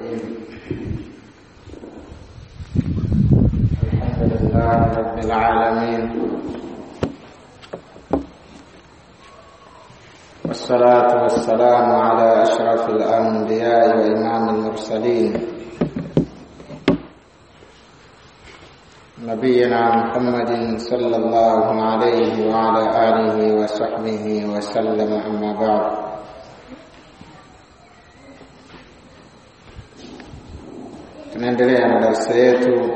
الرحيم الحمد لله رب العالمين والصلاة والسلام على أشرف الأنبياء وإمام المرسلين نبينا محمد صلى الله عليه وعلى آله وصحبه وسلم أما بعد tunaendelea na darasa yetu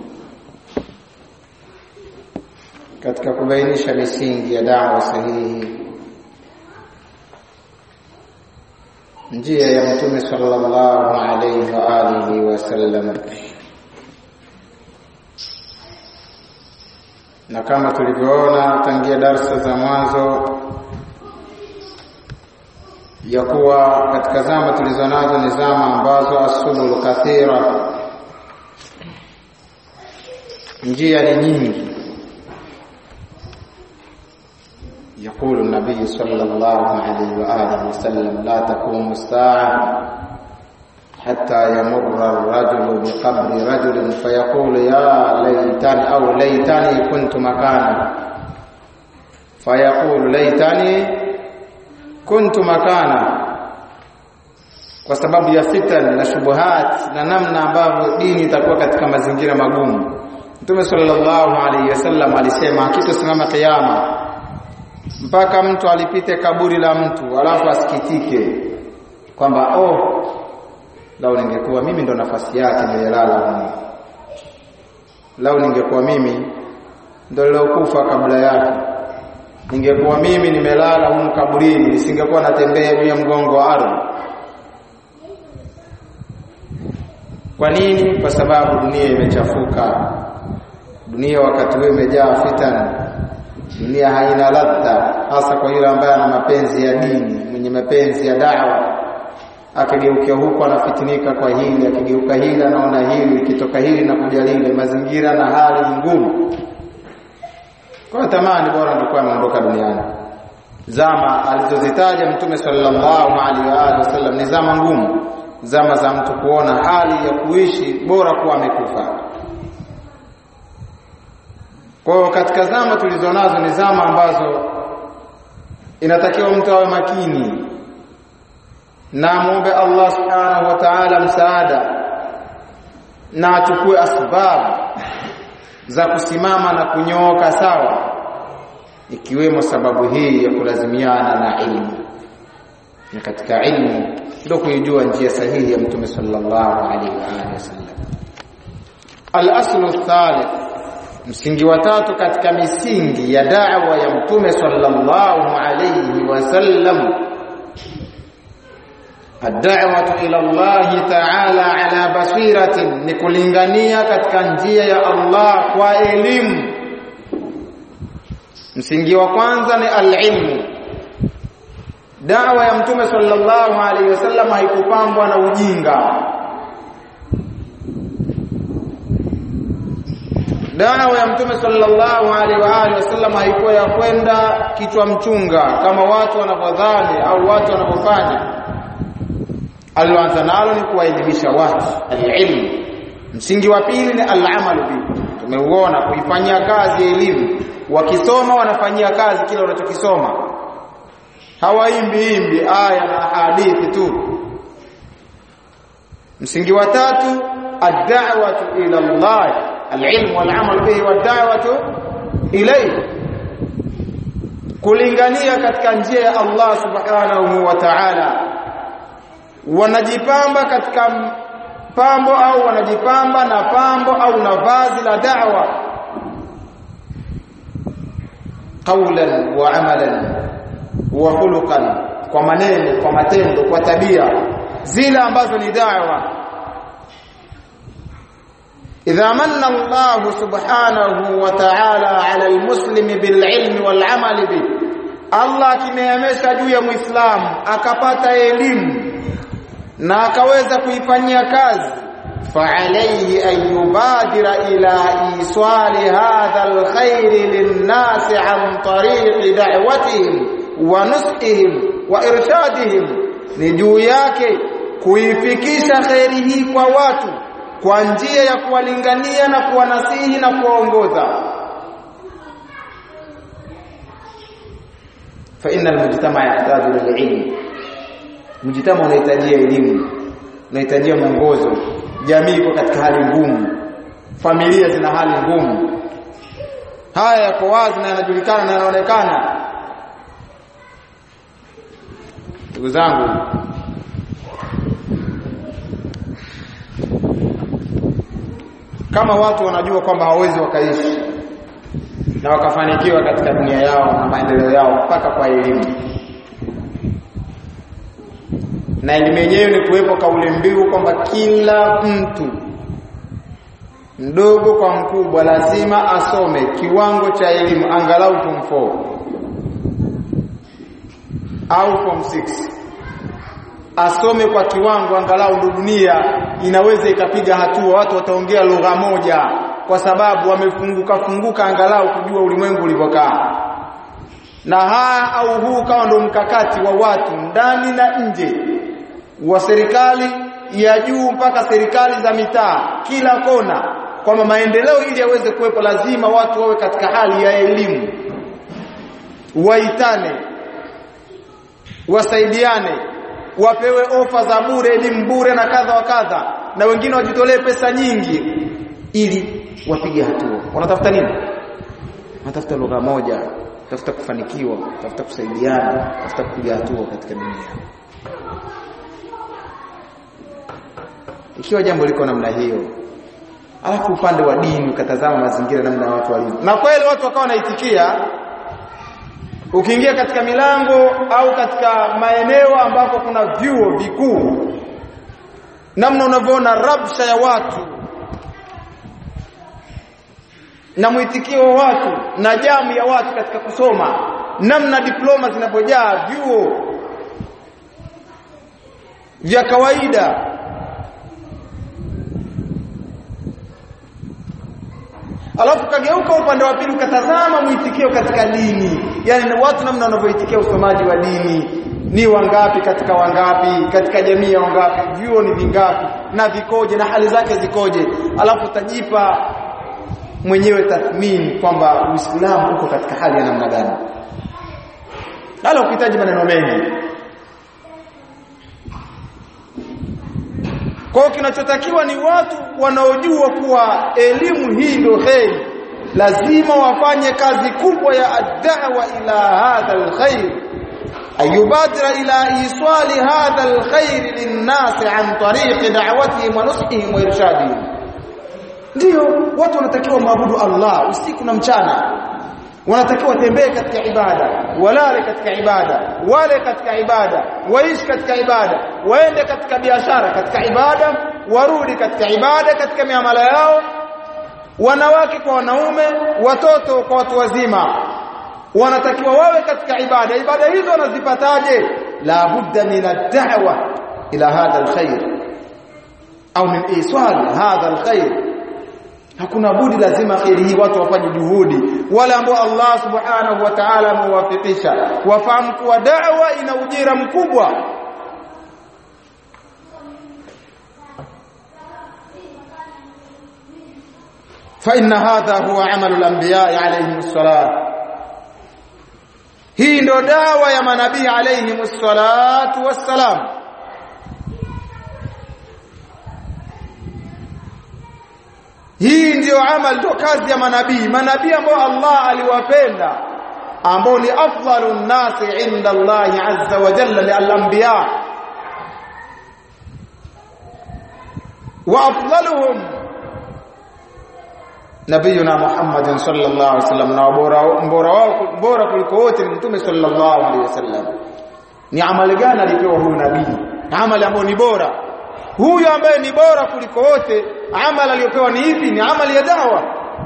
katika kubainisha misingi ya dawa sahihi njia ya mtume sallallahu alayhi wa alihi wasallam na kama tulivyoona tangia darsa za mwanzo ya kuwa katika zama tulizonazo ni zama ambazo asubul kathira njia ni nyingi يقول النبي صلى الله عليه وآله وسلم لا تقوم الساعة حتى يمر الرجل بقبر رجل فيقول يا ليتني أو ليتني كنت مكانه فيقول ليتني كنت مكانه kwa sababu ya fitan na shubuhat na namna ambavyo dini itakuwa katika mazingira magumu Mtume sallallahu alaihi wasallam alisema hakitosimama kiyama mpaka mtu alipite kaburi la mtu alafu asikitike kwamba oh lau ningekuwa mimi ndo nafasi yake nililala huko lau ningekuwa mimi ndo nilokufa kabla yake ningekuwa mimi nimelala huko kaburini nisingekuwa natembea juu ya mgongo wa ardhi kwa nini kwa sababu dunia imechafuka dunia wakati huu imejaa fitani dunia haina ladha hasa kwa yule ambaye ana mapenzi ya dini mwenye mapenzi ya dawa akigeukia huko anafitinika kwa hili akigeuka hili anaona hili ikitoka hili na kuja lile mazingira na hali ngumu kwa tamani bora nilikuwa naondoka duniani zama alizozitaja mtume sallallahu alaihi wa alihi wasallam ni zama ngumu zama za mtu kuona hali ya kuishi bora kuwa amekufa kwa katika zama tulizonazo ni zama ambazo inatakiwa mtu awe makini na muombe Allah subhanahu wa ta'ala msaada na achukue asbabu za kusimama na kunyooka sawa ikiwemo sababu hii ya kulazimiana na ilmu na katika ilmu ndio kuijua njia sahihi ya mtume sallallahu alaihi wa alihi wasallam al-aslu thalith msingi wa tatu katika misingi ya da'wa ya mtume sallallahu alayhi wasallam ad-da'watu ila Allah ta'ala ala basiratin ni kulingania katika njia ya Allah kwa elimu msingi wa kwanza ni al-ilmu da'wa ya mtume sallallahu alayhi wasallam haikupambwa na ujinga dawa ya mtume sallallahu alaihi wa alihi wasallam haikuwa ya kwenda kichwa mchunga kama watu wanavyodhani au watu wanavyofanya alianza nalo ni kuwaelimisha watu alilmu msingi wa pili ni alamalu bi tumeuona kuifanyia kazi elimu wakisoma wanafanyia kazi kile wanachokisoma hawaimbi imbi aya na hadithi tu msingi wa tatu ad-da'watu ila Allah العلم والعمل به والدعوه اليه kulingania katika njia ya Allah subhanahu wa ta'ala wanajipamba katika pambo au wanajipamba na pambo au na vazi la da'wa qawlan wa amalan wa khuluqan kwa maneno kwa matendo kwa tabia zile ambazo ni da'wa إذا من الله سبحانه وتعالى على المسلم بالعلم والعمل به Allah akimeamesha juu ya Muislamu akapata elimu na akaweza kuifanyia kazi فعليه أن يبادر إلى إيصال هذا الخير للناس عن طريق دعوتهم ونصحهم وإرشادهم ni juu yake kuifikisha kheri hii kwa watu kwa njia ya kuwalingania na kuwanasihi na kuwaongoza fa innal mujtama yahtaju lililm mujtama unahitajia elimu unahitajia mwongozo jamii iko katika hali ngumu familia zina hali ngumu haya yako wazi na yanajulikana na yanaonekana ndugu zangu kama watu wanajua kwamba hawawezi wakaishi na wakafanikiwa katika dunia yao na maendeleo yao mpaka kwa elimu na elimu yenyewe ni kuwepo kauli mbiu kwamba kila mtu mdogo kwa mkubwa lazima asome kiwango cha elimu angalau form 4 au form 6 asome kwa kiwango angalau ndo dunia inaweza ikapiga hatua watu wataongea lugha moja kwa sababu wamefunguka funguka angalau kujua ulimwengu ulivyokaa na haya au huu kawa ndo mkakati wa watu ndani na nje wa serikali ya juu mpaka serikali za mitaa kila kona kwamba maendeleo ili yaweze kuwepo lazima watu wawe katika hali ya elimu waitane wasaidiane wapewe ofa za bure elimu bure na kadha wa kadha na wengine wajitolee pesa nyingi ili wapige hatua wanatafuta nini wanatafuta lugha moja tafuta kufanikiwa tafuta kusaidiana tafuta kupiga hatua katika dunia ikiwa jambo liko namna hiyo alafu upande wa dini ukatazama mazingira namna watu walivyo na kweli watu wakawa wanaitikia ukiingia katika milango au katika maeneo ambako kuna vyuo vikuu namna unavyoona rabsha ya watu na mwitikio wa watu na jamu ya watu katika kusoma namna diploma zinapojaa vyuo vya kawaida alafu kageuka upande wa pili ukatazama mwitikio katika dini yani watu namna wanavyoitikia usomaji wa dini ni wangapi katika wangapi katika jamii ya wangapi vyuo ni vingapi na vikoje na hali zake zikoje alafu tajipa mwenyewe tathmini kwamba Uislamu uko katika hali ya namna gani hala ukihitaji maneno mengi kwa hiyo kinachotakiwa ni watu wanaojua kuwa elimu hii ndio heri lazima wafanye kazi kubwa ya ad-da'wa ila hadha al-khair ayubadira ila iswali hadha al-khair lin-nas an tariq da'watihim wa nusihim wa irshadihim ndio watu wanatakiwa maabudu Allah usiku na mchana wanatakiwa watembee katika ibada walale katika ibada wale katika ibada waishi katika ibada waende katika biashara katika ibada warudi katika ibada katika miamala yao wanawake kwa wanaume watoto kwa watu wazima wanatakiwa wawe katika ibada ibada hizo wanazipataje la budda min ad-da'wa ila hadha al-khair au min iswal hadha al-khair hakuna budi lazima khairi hii watu wafanye juhudi wale ambao Allah subhanahu wa ta'ala amewafikisha wafahamu kuwa da'wa ina ujira mkubwa فإن هذا هو عمل الأنبياء عليهم الصلاة hii ndo dawa ya manabii alayhim salatu wassalam hii ndiyo amal ndo kazi ya manabii manabii ambao Allah aliwapenda ambao ni afdalun nasi inda Allah azza wa jalla lil-anbiya wa afdaluhum nabiyuna Muhammad sallallahu alaihi wasallam na bora bora wao bora kuliko wote ni mtume sallallahu alaihi wasallam ni amali gani alipewa huyu nabii amali ambayo ni bora huyu ambaye ni bora kuliko wote amali aliyopewa ni hivi ni amali ya dawa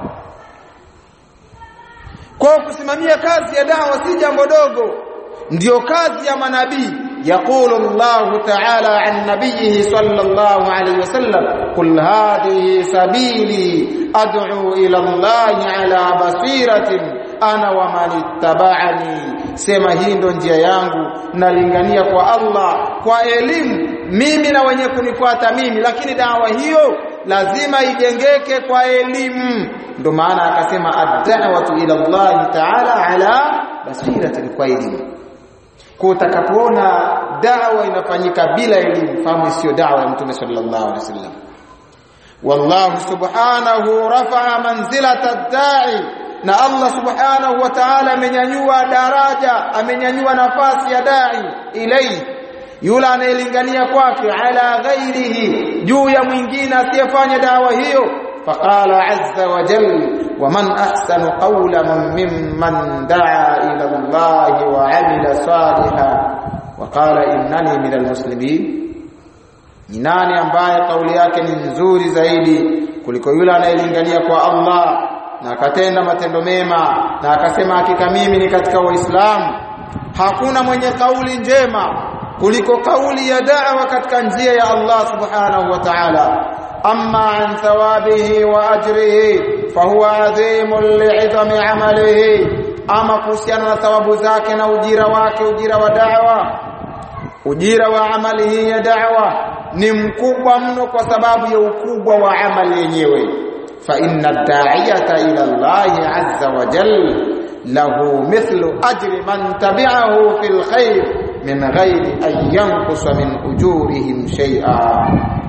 kwa kusimamia kazi ya dawa si jambo dogo ndiyo kazi ya manabii يقول الله تعالى عن نبيه صلى الله عليه وسلم قل هذه سبيلي أدعو إلى الله على بصيرة أنا ومن اتبعني sema hii ndo njia yangu nalingania kwa Allah kwa elimu mimi na wenye kunifuata mimi lakini dawa hiyo lazima ijengeke kwa elimu ndo maana akasema ad-da'watu ila Allah ta'ala ala basiratin kwa elimu kwa utakapoona dawa inafanyika bila elimu fahamu sio dawa ya mtume sallallahu alaihi wasallam wallahu subhanahu rafa'a manzilata ad-da'i na Allah subhanahu wa ta'ala amenyanyua daraja amenyanyua nafasi ya da'i ilayhi yule anayelingania kwake ala ghairihi juu ya mwingine asiyefanya dawa hiyo faqala azza wa jalla ومن احسن قولا ممن دعا الى الله وعمل صالحا وقال انني من المسلمين ni nani ambaye kauli yake ni nzuri zaidi kuliko yule anayelingania kwa Allah na akatenda matendo mema na akasema hakika mimi ni katika waislamu hakuna mwenye kauli njema kuliko kauli ya da'wa katika njia ya Allah subhanahu wa ta'ala amma an thawabihi wa ajrihi fahuwa adhimun li'idhami amalihi ama kuhusiana na thawabu zake na ujira wake ujira wa da'wa ujira wa amali hii ya da'wa ni mkubwa mno kwa sababu ya ukubwa wa amali yenyewe fa inna da'iyata ila Allah azza wa jalla lahu mithlu ajri man tabi'ahu fil khair min ghairi an yanqusa min ujurihim shay'a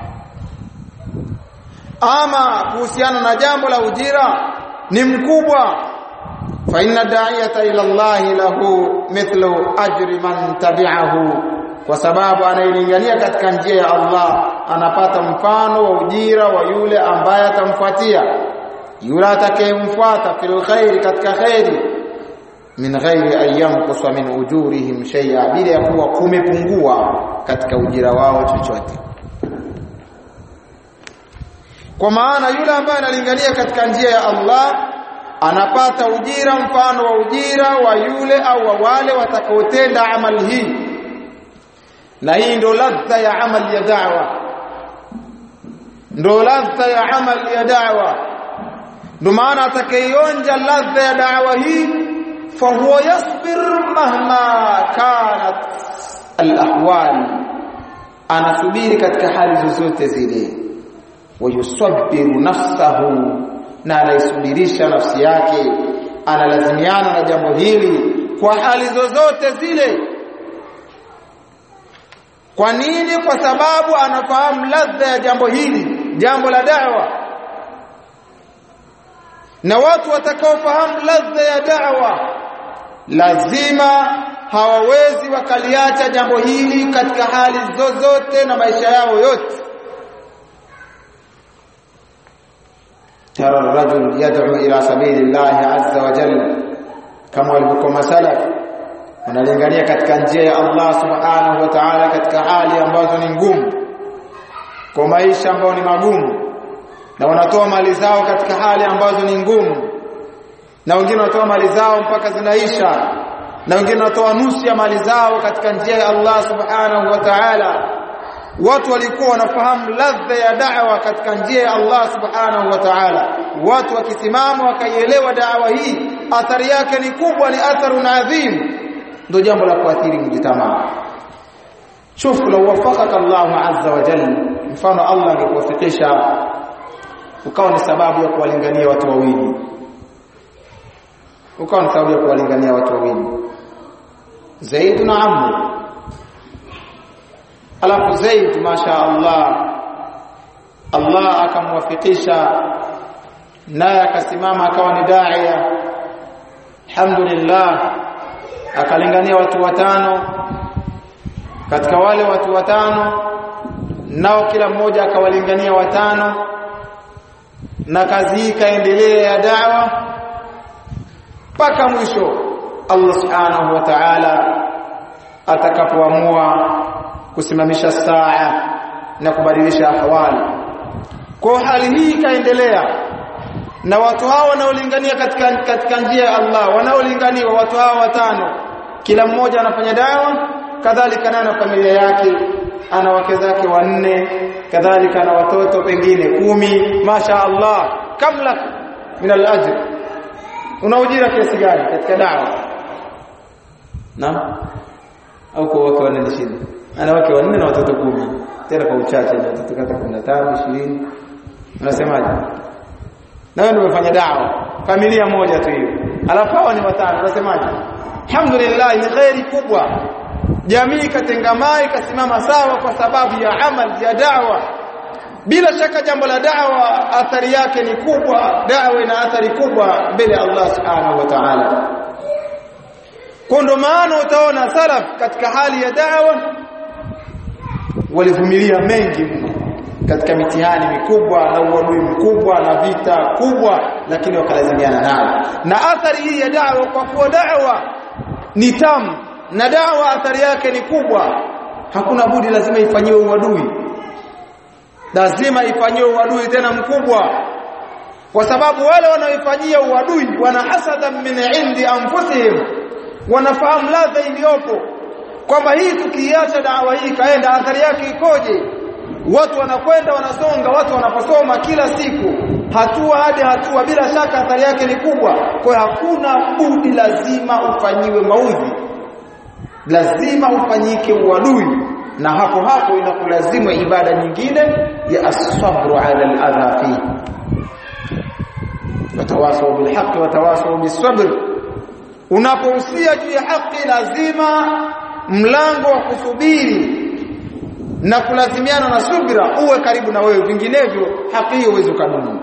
ama kuhusiana na jambo la ujira ni mkubwa fa inna da'iyata ila Allah lahu mithlu ajri man tabi'ahu kwa sababu anayelingania katika njia ya Allah anapata mfano wa ujira wa yule ambaye atamfuatia yule atakayemfuata fil khairi katika khairi min ghairi ayyam kuswa min ujurihim shay'a bila ya kuwa kumepungua katika ujira wao chochote kwa maana yule ambaye analingania katika njia ya Allah anapata ujira mfano wa ujira wa yule au wa wale watakaotenda amali hii na hii ndio ladha ya amali ya da'wa ndio ladha ya amali ya da'wa ndio maana atakayeonja ladha ya da'wa hii fahuwa yasbir mahma kanat alahwal anasubiri katika hali zozote zile wayusabbiru nafsahu na anaisubirisha nafsi yake analazimiana na jambo hili kwa hali zozote zile kwa nini kwa sababu anafahamu ladha ya jambo hili jambo la da'wa na watu watakaofahamu ladha ya da'wa lazima hawawezi wakaliacha jambo hili katika hali zozote na maisha yao yote ترى الرجل يدعو إلى سبيل الله عز وجل كما walivyokuwa salaf wanalingania katika njia ya Allah subhanahu wa ta'ala katika hali ambazo ni ngumu kwa maisha ambayo ni magumu na wanatoa mali zao katika hali ambazo ni ngumu na wengine wanatoa mali zao mpaka zinaisha na wengine wanatoa nusu ya mali zao katika njia ya Allah subhanahu wa ta'ala watu walikuwa wanafahamu ladha ya da'wa katika njia ya Allah subhanahu wa ta'ala watu wakisimama wakaielewa da'wa hii athari yake ni kubwa ni atharun adhim ndio jambo la kuathiri mjitamaa shufu law wafaqaka Allah azza wa jalla mfano Allah angekuwafikisha ukawa ni sababu ya kuwalingania watu wawili ukawa ni sababu ya kuwalingania watu wawili Zaid na Amr alafu Zaid masha Allah Allah akamwafikisha naye akasimama akawa ni daia alhamdulillah akalingania watu watano katika wale watu watano nao kila mmoja akawalingania watano na kazi hii kaendelea ya dawa mpaka mwisho Allah subhanahu wa ta'ala atakapoamua kusimamisha saa na kubadilisha ahwali kwa hali hii ikaendelea na watu hao wanaolingania katika katika njia ya Allah wanaolinganiwa watu hao watano kila mmoja anafanya dawa kadhalika na familia yake ana wake zake wanne kadhalika na watoto pengine kumi masha Allah kamla min al-ajr una ujira kiasi gani katika dawa na au kwa wake wanne ni shida ana wake wanne na watoto kumi tena kwa uchache na watoto kata 15 20 unasemaje na wewe umefanya dawa familia moja tu hiyo alafu hawa ni watano unasemaje alhamdulillah ni khairi kubwa jamii katengamai kasimama sawa kwa sababu ya amal ya da'wa bila shaka jambo la da'wa athari yake ni kubwa da'wa ina athari kubwa mbele ya Allah subhanahu wa ta'ala kwa ndo maana utaona salaf katika hali ya da'wa walivumilia mengi mno katika mitihani mikubwa na uadui mkubwa na vita kubwa lakini wakalazimiana nayo na athari hii ya da'wa kwa kuwa da'wa ni tamu na da'wa athari yake ni kubwa hakuna budi lazima ifanyiwe uadui lazima ifanyiwe uadui tena mkubwa kwa sababu wale wanaoifanyia uadui wana hasada min indi anfusihim wanafahamu ladha iliyopo kwamba hii tukiacha dawa hii kaenda athari yake ikoje watu wanakwenda wanasonga watu wanaposoma kila siku hatua hadi hatua bila shaka athari yake ni kubwa kwa hakuna budi lazima ufanyiwe maudhi lazima ufanyike uadui na hapo hapo inakulazimu ibada nyingine ya as-sabru ala al-adha fi watawasaw bil haqq watawasaw bis sabr unapohusia juu ya haki lazima mlango wa kusubiri na kulazimiana na subira uwe karibu na wewe vinginevyo haki hiyo huwezi kudumu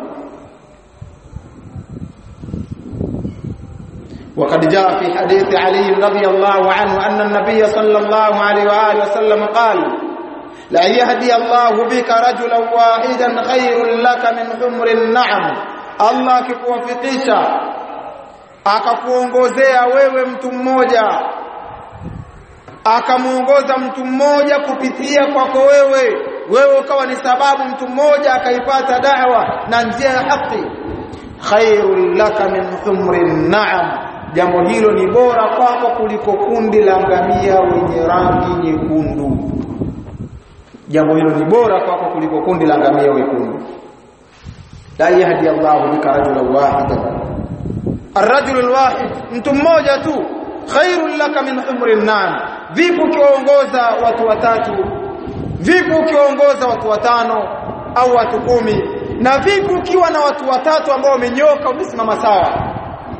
وقد جاء في حديث علي رضي الله عنه أن النبي صلى الله عليه وآله وسلم قال لا يهدي الله بك رجلا واحدا خير لك من حمر النعم الله kikuwafikisha akakuongozea wewe mtu mmoja akamuongoza mtu mmoja kupitia kwako wewe wewe ukawa ni sababu mtu mmoja akaipata da'wa na njia ya haki khairul laka min humrin na'am jambo hilo ni bora kwako kuliko kundi la ngamia wenye rangi nyekundu jambo hilo ni bora kwako kuliko kundi la ngamia wekundu la yahdi Allahu bika rajulan wahidan الرجل الواحد mtu mmoja tu khairul laka min humrin na'am vipi ukiongoza watu watatu vipi ukiongoza watu watano au watu kumi na vipi ukiwa na watu watatu ambao wamenyoka umesimama sawa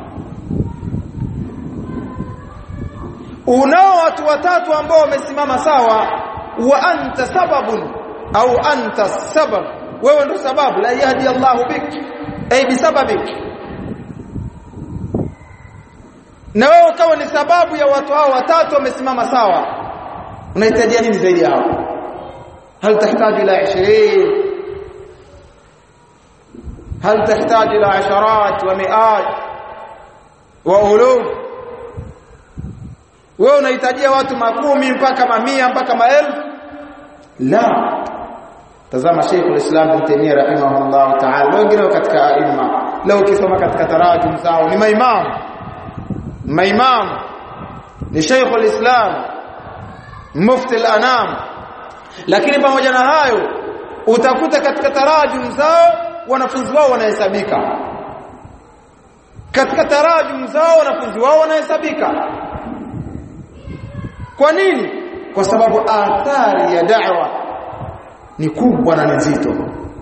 unao watu watatu ambao wamesimama sawa wa anta sababun au anta sabab wewe ndo sababu la yahdi Allahu bik ay bisababik na wewe ukawa ni sababu ya watu hao watatu wamesimama sawa unahitaji nini zaidi yao hal tahitaji ila 20 hal tahitaji ila asharat wa mi'at wa uluf wewe unahitajia watu makumi mpaka mamia mpaka maelfu la tazama Sheikh al-Islam Ibn Taymiyyah rahimahullah ta'ala wengine katika aima leo ukisoma katika tarajum zao ni maimamu maimam ni Sheikh al-Islam mufti al-anam lakini pamoja na hayo utakuta katika tarajum zao wanafunzi wao wanahesabika katika tarajum zao wanafunzi wao wanahesabika kwa nini kwa sababu athari ya da'wa ni kubwa na nzito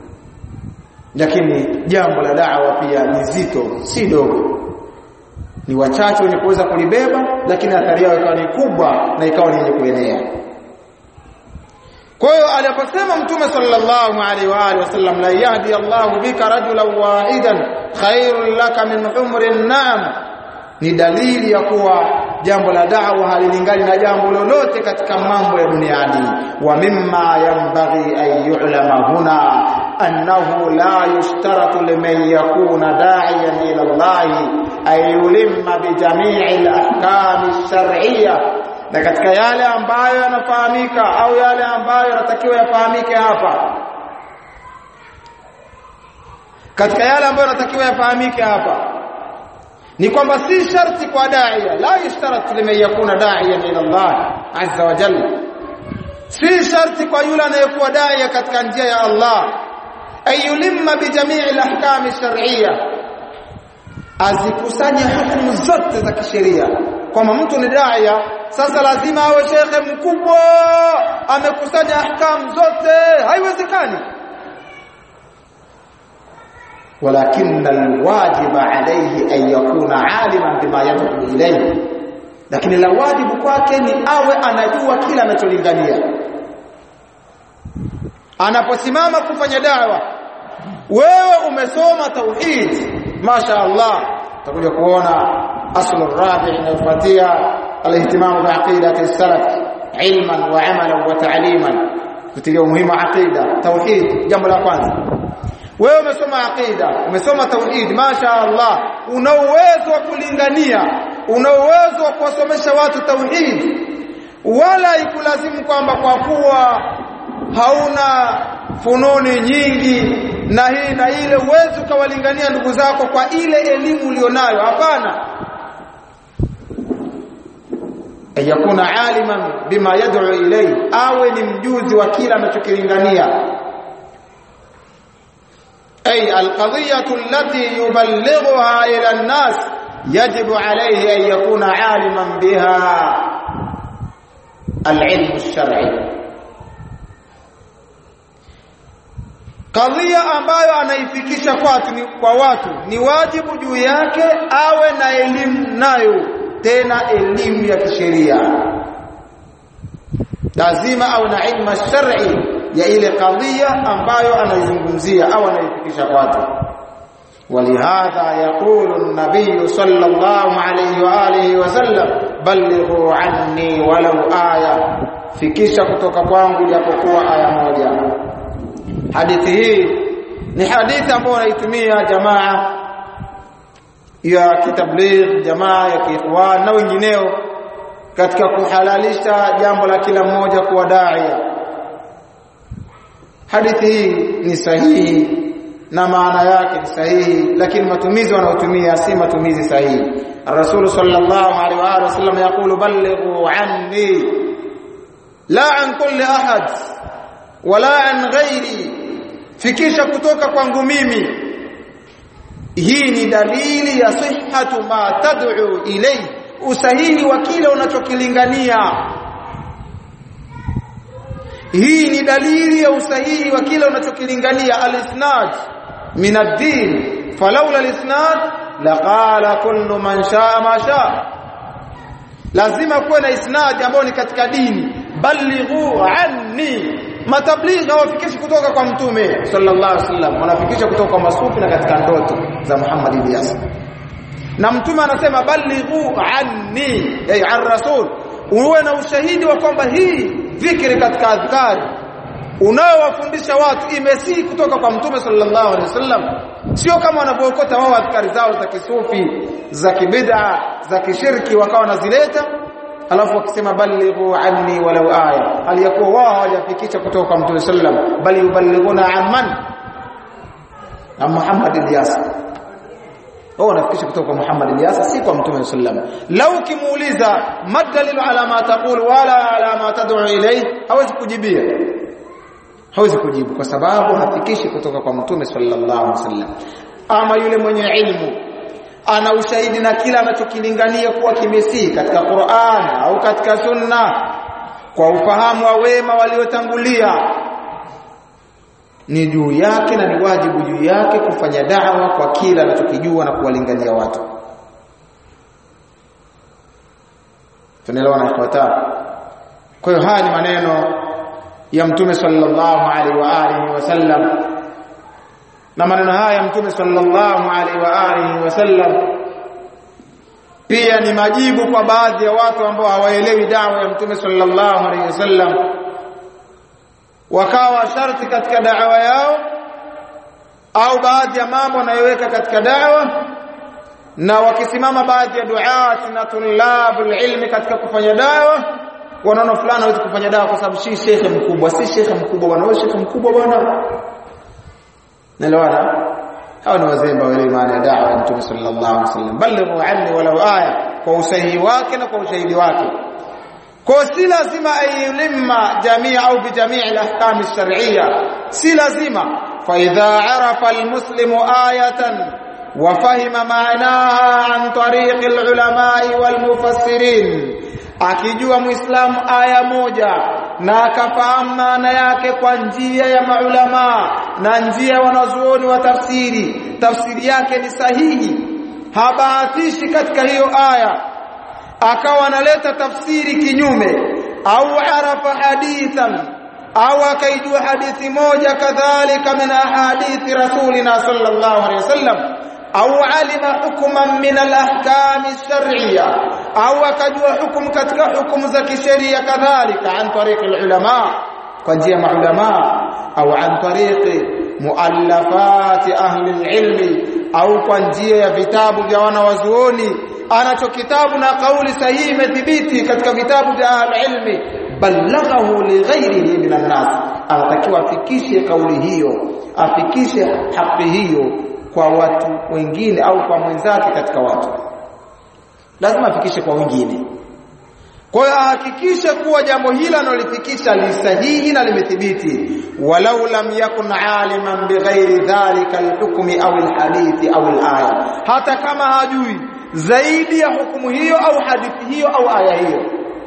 lakini jambo la da'wa pia ni zito si dogo ni wachache wenye kuweza kulibeba lakini athari yao ikawa ni kubwa na ikawa ni yenye kuenea kwa hiyo aliposema mtume sallallahu alaihi wa alihi wasallam la yahdi Allahu bika rajulan wahidan khairul laka min umrin na'am ni dalili ya kuwa jambo la da'wa halilingani na jambo lolote katika mambo ya duniani wa mimma yanbaghi an yu'lama huna annahu la yushtaratu liman yakuna da'iyan ila Allah ay yulimma bi jami'i al-ahkam ash-shar'iyyah na katika yale ambayo yanafahamika au yale ambayo yanatakiwa yafahamike hapa katika yale ambayo yanatakiwa yafahamike hapa ni kwamba si sharti kwa daia la yushtarat liman yakuna da'iyan ila Allah azza wa jalla si sharti kwa yule anayekuwa daia katika njia ya Allah ayulimma bi jami'i al-ahkam ash-shar'iyya azikusanye hukumu zote za kisheria kwamba mtu ni daia sasa lazima awe shekhe mkubwa amekusanya ahkamu zote haiwezekani ولكن الواجب عليه أن يكون عالما بما يدعو إليه lakini la wajibu kwake ni awe anajua kila anacholingania anaposimama kufanya dawa wewe umesoma tauhid masha Allah utakuja kuona aslu rabi inayofuatia alihtimamu bi aqidati salaf ilman wa amalan wa ta'liman kutilia umuhimu aqida tauhid jambo la kwanza wewe umesoma aqida umesoma tauhid masha Allah una uwezo wa kulingania una uwezo wa kuwasomesha watu tauhid wala ikulazimu kwamba kwa kuwa hauna fununi nyingi na hii na ile uwezo ukawalingania ndugu zako kwa ile elimu ulionayo hapana ayakuna aliman bima yad'u ilayhi awe ni mjuzi wa kila anachokilingania أي القضية التي يبلغها إلى الناس يجب عليه أن يكون عالما بها العلم الشرعي Kadhia ambayo anaifikisha kwatu ni kwa watu ni wajibu juu yake awe na elimu nayo tena elimu ya kisheria lazima awe na ilmu shar'i ya ile kadhia ambayo anaizungumzia au anaifikisha kwatu ولهذا يقول النبي صلى الله عليه واله وسلم بلغوا عني ولو آية fikisha kutoka kwangu japokuwa aya moja hadithi hii ni hadithi ambayo wanaitumia jamaa ya kitabligh jamaa ya kiikhwan na wengineo katika kuhalalisha jambo la kila mmoja kuwa daia hadithi hii ni sahihi na maana yake ni sahihi lakini matumizi wanaotumia si matumizi sahihi الرسول صلى الله عليه واله وسلم يقول بلغوا عني لا عن كل احد ولا عن غيري fikisha kutoka kwangu mimi hii ni dalili ya sihhatu ma tad'u ilay usahihi wa kile unachokilingania hii ni dalili ya usahihi wa kile unachokilingania al-isnad min ad-din falawla al-isnad laqala kullu man shaa ma shaa lazima kuwe na isnad ambayo ni katika dini balighu anni matablighi hawafikishi kutoka kwa mtume sallallahu alaihi wasallam wanafikisha kutoka kwa masufi na katika ndoto za Muhammad Ilyas na mtume anasema balighu anni ay an rasul uwe na ushahidi wa kwamba hii dhikri katika adhkari unaowafundisha watu imesi kutoka kwa mtume sallallahu alaihi wasallam sio kama wanavyookota wao adhkari zao za kisufi za kibid'a za kishirki wakawa wanazileta alafu wakisema balighu anni walau aya hali yakuwa wao hawajafikisha kutoka kwa mtume sallam bali yuballighuna amman na Muhammad Ilyas wao wanafikisha kutoka kwa Muhammad Ilyas si kwa mtume sallam lau kimuuliza madalilu ala ma taqul wala ala ma tad'u ilayhi hawezi kujibia hawezi kujibu kwa sababu hafikishi kutoka kwa mtume sallallahu alaihi wasallam ama yule mwenye ilmu ana ushahidi na kila anachokilingania kuwa kimesii katika Qur'an au katika Sunna kwa ufahamu wa wema waliotangulia ni juu yake na ni wajibu juu yake kufanya da'wa kwa kila anachokijua na kuwalingania watu tunaelewana ifuatayo kwa hiyo haya ni maneno ya mtume sallallahu alaihi wa alihi wasallam na maneno haya mtume sallallahu alaihi wa alihi wasallam pia ni majibu kwa baadhi ya watu ambao hawaelewi dawa ya mtume sallallahu alaihi wasallam wakawa sharti katika dawa yao au baadhi ya mambo wanayoweka katika dawa na wakisimama baadhi ya duat na tulabul ilmi katika kufanya dawa wanaona fulani hawezi kufanya dawa kwa sababu si shekhe mkubwa si shekhe mkubwa bwana wewe shekhe mkubwa bwana Naelewana? Hawa ni wazembe wa ile maana ya da'wa ya Mtume sallallahu alaihi wasallam. Balighu anni walau aya kwa usahihi wake na kwa ushahidi wake. Kwa si lazima ayulimma jamii au bi jamii al-ahkam ash-shar'iyya. Si lazima fa idha arafa al-muslimu ayatan وفهم معناها عن طريق العلماء والمفسرين akijua muislamu aya moja na akafahamu maana yake kwa njia ya maulama na njia wanazuoni wa tafsiri tafsiri yake ni sahihi habahatishi katika hiyo aya akawa analeta tafsiri kinyume au arafa hadithan au akaijua hadithi moja kadhalika min ahadithi rasulina sallallahu alaihi wasallam au alima hukman min alahkam alshar'iyya au akajua hukumu katika hukumu za kisheria kadhalika an tariq alulama kwa njia maulama au an tariq muallafat ahli alilmi au kwa njia ya vitabu vya wanawazuoni anacho kitabu na kauli sahihi imethibiti katika vitabu vya ahli balaghahu lighairihi minan nas anatakiwa afikishe kauli hiyo afikishe haki hiyo kwa watu wengine au kwa mwenzake katika watu lazima afikishe kwa wengine kwa hiyo ahakikishe kuwa jambo hili analolifikisha li sahihi na limethibiti walau lam yakun aliman bighairi dhalika alhukmi au alhadithi au alaya hata kama hajui zaidi ya hukumu hiyo au hadithi hiyo au aya hiyo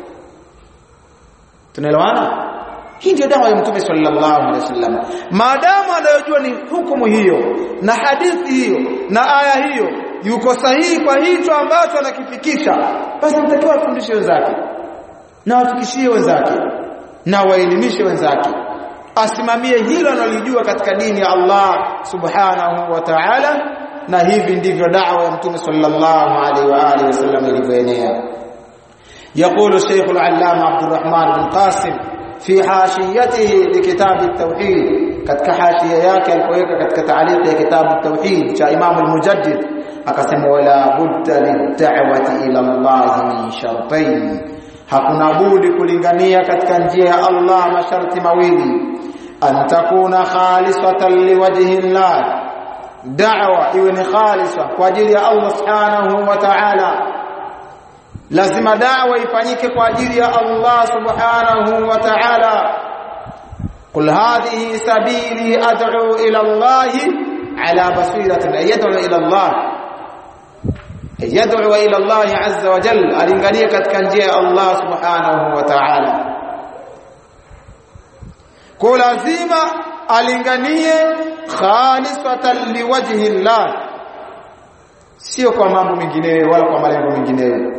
tunaelewana hii ndio dawa ya mtume sallallahu alaihi wasallam maadamu anayojua ni hukumu hiyo na hadithi hiyo na aya hiyo yuko sahihi kwa hicho ambacho anakifikisha basi mtakiwa afundishe wenzake na wafikishie wenzake na waelimishe wenzake asimamie hilo analojua katika dini ya Allah subhanahu wa ta'ala na hivi ndivyo da'wa ya mtume sallallahu alaihi wa alihi wasallam ilivyoenea يقول الشيخ العلامة عبد الرحمن بن قاسم في حاشيته لكتاب التوحيد katika hashia yake alipoweka katika taaliq ya kitabu التوحيد cha Imam al-Mujaddid akasema wala budda lid'awati ila Allah min shartain hakuna budi kulingania katika njia ya Allah masharti mawili an takuna khalisatan liwajhi Allah da'wa iwe ni khalisa kwa ajili ya Allah subhanahu wa ta'ala lazima da'wa ifanyike kwa ajili ya Allah subhanahu wa ta'ala قل هذه سبيلي ادعو الى الله على بصيره يدعو الى الله يدعو الى الله عز وجل alingania katika njia ya Allah subhanahu wa ta'ala kwa lazima alinganie khalisatan liwajhi Allah sio kwa mambo mengineyo wala kwa malengo mengineyo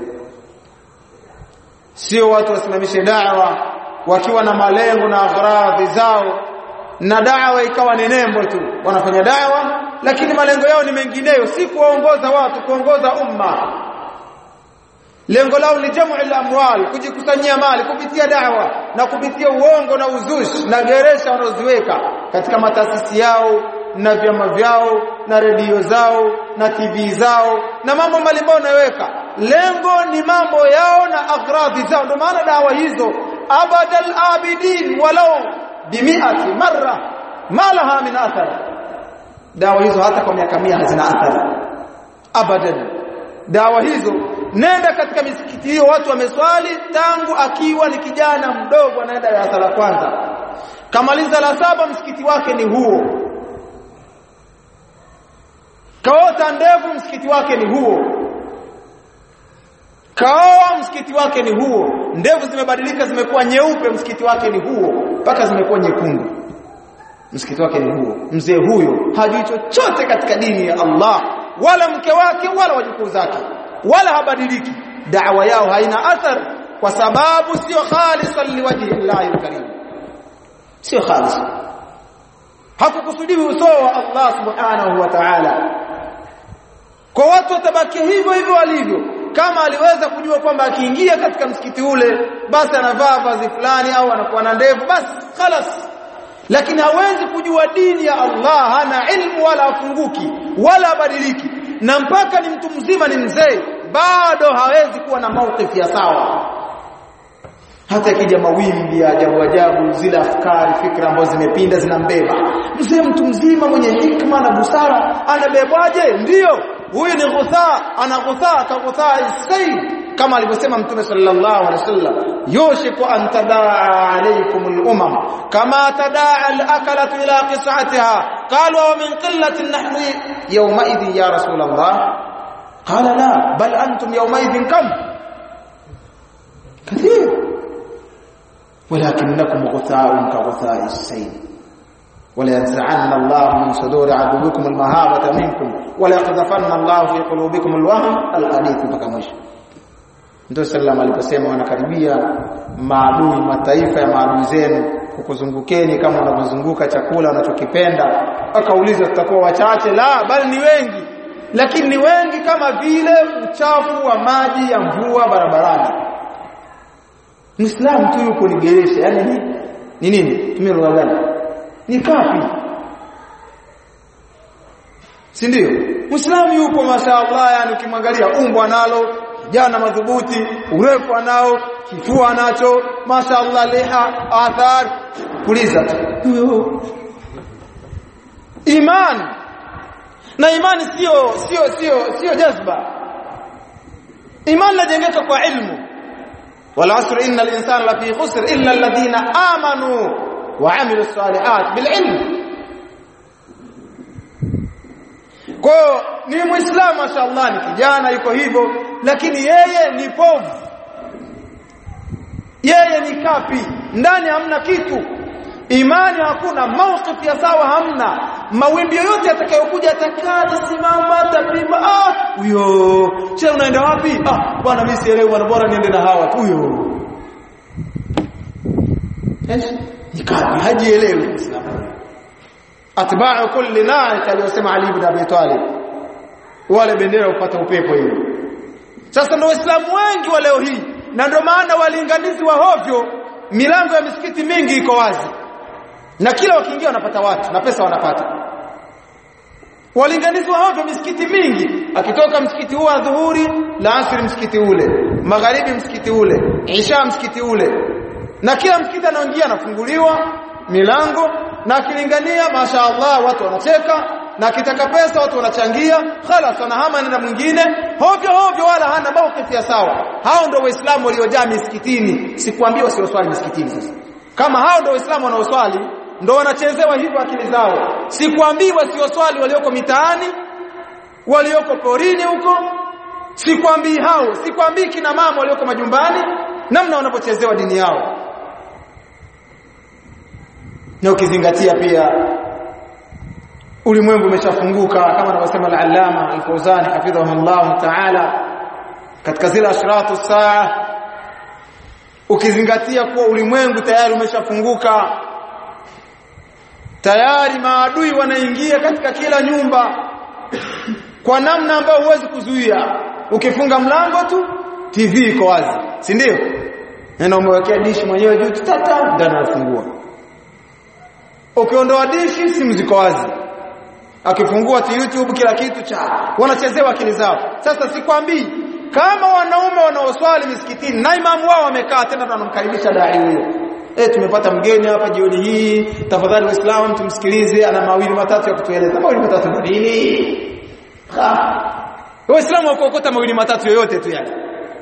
sio watu wasimamishe da'wa wakiwa na malengo na agharadhi zao na da'wa ikawa ni nembo tu wanafanya da'wa lakini malengo yao ni mengineyo si kuongoza watu kuongoza umma lengo lao ni jamu al-amwal kujikusanyia mali kupitia da'wa na kupitia uongo na uzushi na geresha wanaoziweka katika mataasisi yao na vyama vyao na redio zao na TV zao na mambo mbalimbali wanayoweka lengo ni mambo yao na agradhi zao ndio maana dawa hizo abadal abidin walau bimiati marra ma laha min athar dawa hizo hata kwa miaka 100 hazina athari abadan dawa hizo nenda katika misikiti hiyo watu wameswali tangu akiwa ni kijana mdogo anaenda darasa la kwanza kamaliza la saba msikiti wake ni huo kaota ndevu msikiti wake ni huo kaoa msikiti wake ni huo ndevu zimebadilika zimekuwa nyeupe msikiti wake ni huo mpaka zimekuwa nyekundu msikiti wake ni huo mzee huyo hajui chochote katika dini ya Allah wala mke wake wala wajukuu zake wala habadiliki da'wa yao haina athar kwa sababu sio khalisan liwajhi Allah alkarim sio khalis hakukusudiwi uso wa Allah subhanahu wa ta'ala kwa watu watabaki hivyo hivyo walivyo kama aliweza kujua kwamba akiingia katika msikiti ule basi anavaa vazi fulani au anakuwa na ndevu basi khalas lakini hawezi kujua dini ya Allah hana ilmu wala afunguki wala abadiliki na mpaka ni mtu mzima ni mzee bado hawezi kuwa na maukifu ya sawa hata ikija mawimbi ya ajabu ajabu zile afkari fikra ambazo zimepinda zinambeba mzee mtu mzima mwenye hikma na busara anabebwaje ndiyo huyu ni ghuthaa ana ghuthaa ka ghuthaa sayl kama alivyosema mtume sallallahu alaihi wasallam yushiku an tadaa alaykum al-umam kama tadaa al-akalatu ila qis'atiha qalu wa min qillatin nahnu yawma idhin ya rasul Allah qala la bal antum yawma idhin kam kathir ولكنكم غثاء كغثاء السيل ولا ينزعن الله من صدور عدوكم المهابة منكم ولا يقذفن الله في قلوبكم الوهن الحديث mpaka mwisho ndio sallam aliposema wanakaribia maadui mataifa ya maadui zenu kukuzungukeni kama unavyozunguka chakula unachokipenda akauliza tutakuwa wachache la bali ni wengi lakini ni wengi kama vile uchafu wa maji ya mvua barabarani Muislamu tu yuko nigeresha yani ni ni nini tumie lugha gani ni kafi si ndio Muislamu yupo mashaallah yani ukimwangalia umbo analo jana madhubuti urefu anao kifua anacho mashaallah liha athar puliza tu iman na imani sio sio sio sio jazba imani inajengeka kwa ilmu والعصر إن الإنسان لفي خسر إلا الذين آمنوا وعملوا الصالحات بالعلم kwa ni muislamu mashallah ni kijana yuko hivyo lakini yeye ni povu yeye ni kapi ndani hamna kitu imani hakuna mawqif ya sawa hamna mawimbi yoyote yatakayokuja atakata simama tapima ah huyo che unaenda wapi ah bwana mimi sielewi bwana bora niende na hawa tu huyo ايش nikapi hajielewi muislamu atba'u kulli na'ik aliyosema Ali ibn Abi Talib wale bendera upata upepo hiyo sasa ndio waislamu wengi wa leo hii na ndio maana walinganizi wa hovyo milango ya misikiti mingi iko wazi na kila wakiingia wanapata watu na pesa wanapata walinganizi wa hovyo misikiti mingi akitoka msikiti huu adhuhuri la asri msikiti ule magharibi msikiti ule isha msikiti ule na kila msikiti anaoingia anafunguliwa milango na akilingania mashaallah watu wanacheka na akitaka pesa watu wanachangia khalas anahama na mwingine hovyo hovyo wala hana maukifu ya sawa hao ndio waislamu waliojaa misikitini sikwambia wasioswali misikitini sasa kama hao ndio waislamu wanaoswali ndio wanachezewa hivyo akili zao sikwambii wasioswali walioko mitaani walioko porini huko sikwambii hao sikwambii kina mama walioko majumbani namna wanapochezewa dini yao na ukizingatia pia ulimwengu umeshafunguka kama anavyosema al-Allama al-Fawzani hafidhahullah ta'ala katika zile ashratu saa ukizingatia kuwa ulimwengu tayari umeshafunguka tayari maadui wanaingia katika kila nyumba kwa namna ambayo huwezi kuzuia ukifunga mlango tu TV iko wazi si ndio na umewekea dishi mwenyewe juu tata ndani anafungua ukiondoa dishi simu ziko wazi akifungua YouTube kila kitu cha wanachezewa akili zao sasa sikwambii kama wanaume wanaoswali misikitini na imamu wao wamekaa tena tunamkaribisha dai huyo eh tumepata mgeni hapa jioni hii tafadhali waislamu tumsikilize ana mawili matatu ya kutueleza mawili matatu nini waislamu wakokota mawili matatu yoyote tu yale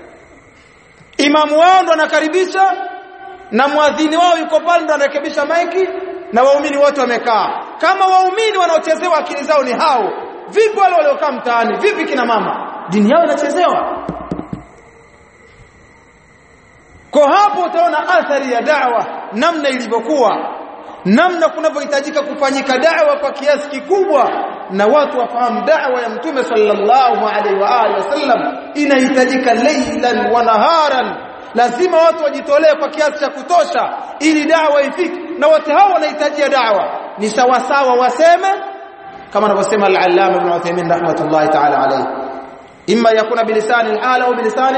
imamu wao ndo anakaribisha na mwadhini wao yuko pale ndo anarekebisha maiki na waumini wote wamekaa kama waumini wanaochezewa akili zao ni hao vipi wale waliokaa mtaani vipi kina mama dini yao inachezewa kwa hapo utaona athari ya da'wa namna ilivyokuwa namna kunavyohitajika kufanyika da'wa kwa kiasi kikubwa na watu wafahamu da'wa ya mtume sallallahu alaihi wa alihi wasallam inahitajika laylan wa naharan lazima watu wajitolee kwa kiasi cha kutosha ili da'wa ifike na wote hao wanahitajia da'wa ni sawa sawa waseme kama anavyosema al-allama ibn Uthaymeen rahmatullahi ta'ala alayhi imma yakuna bilisani al-hala au bilisani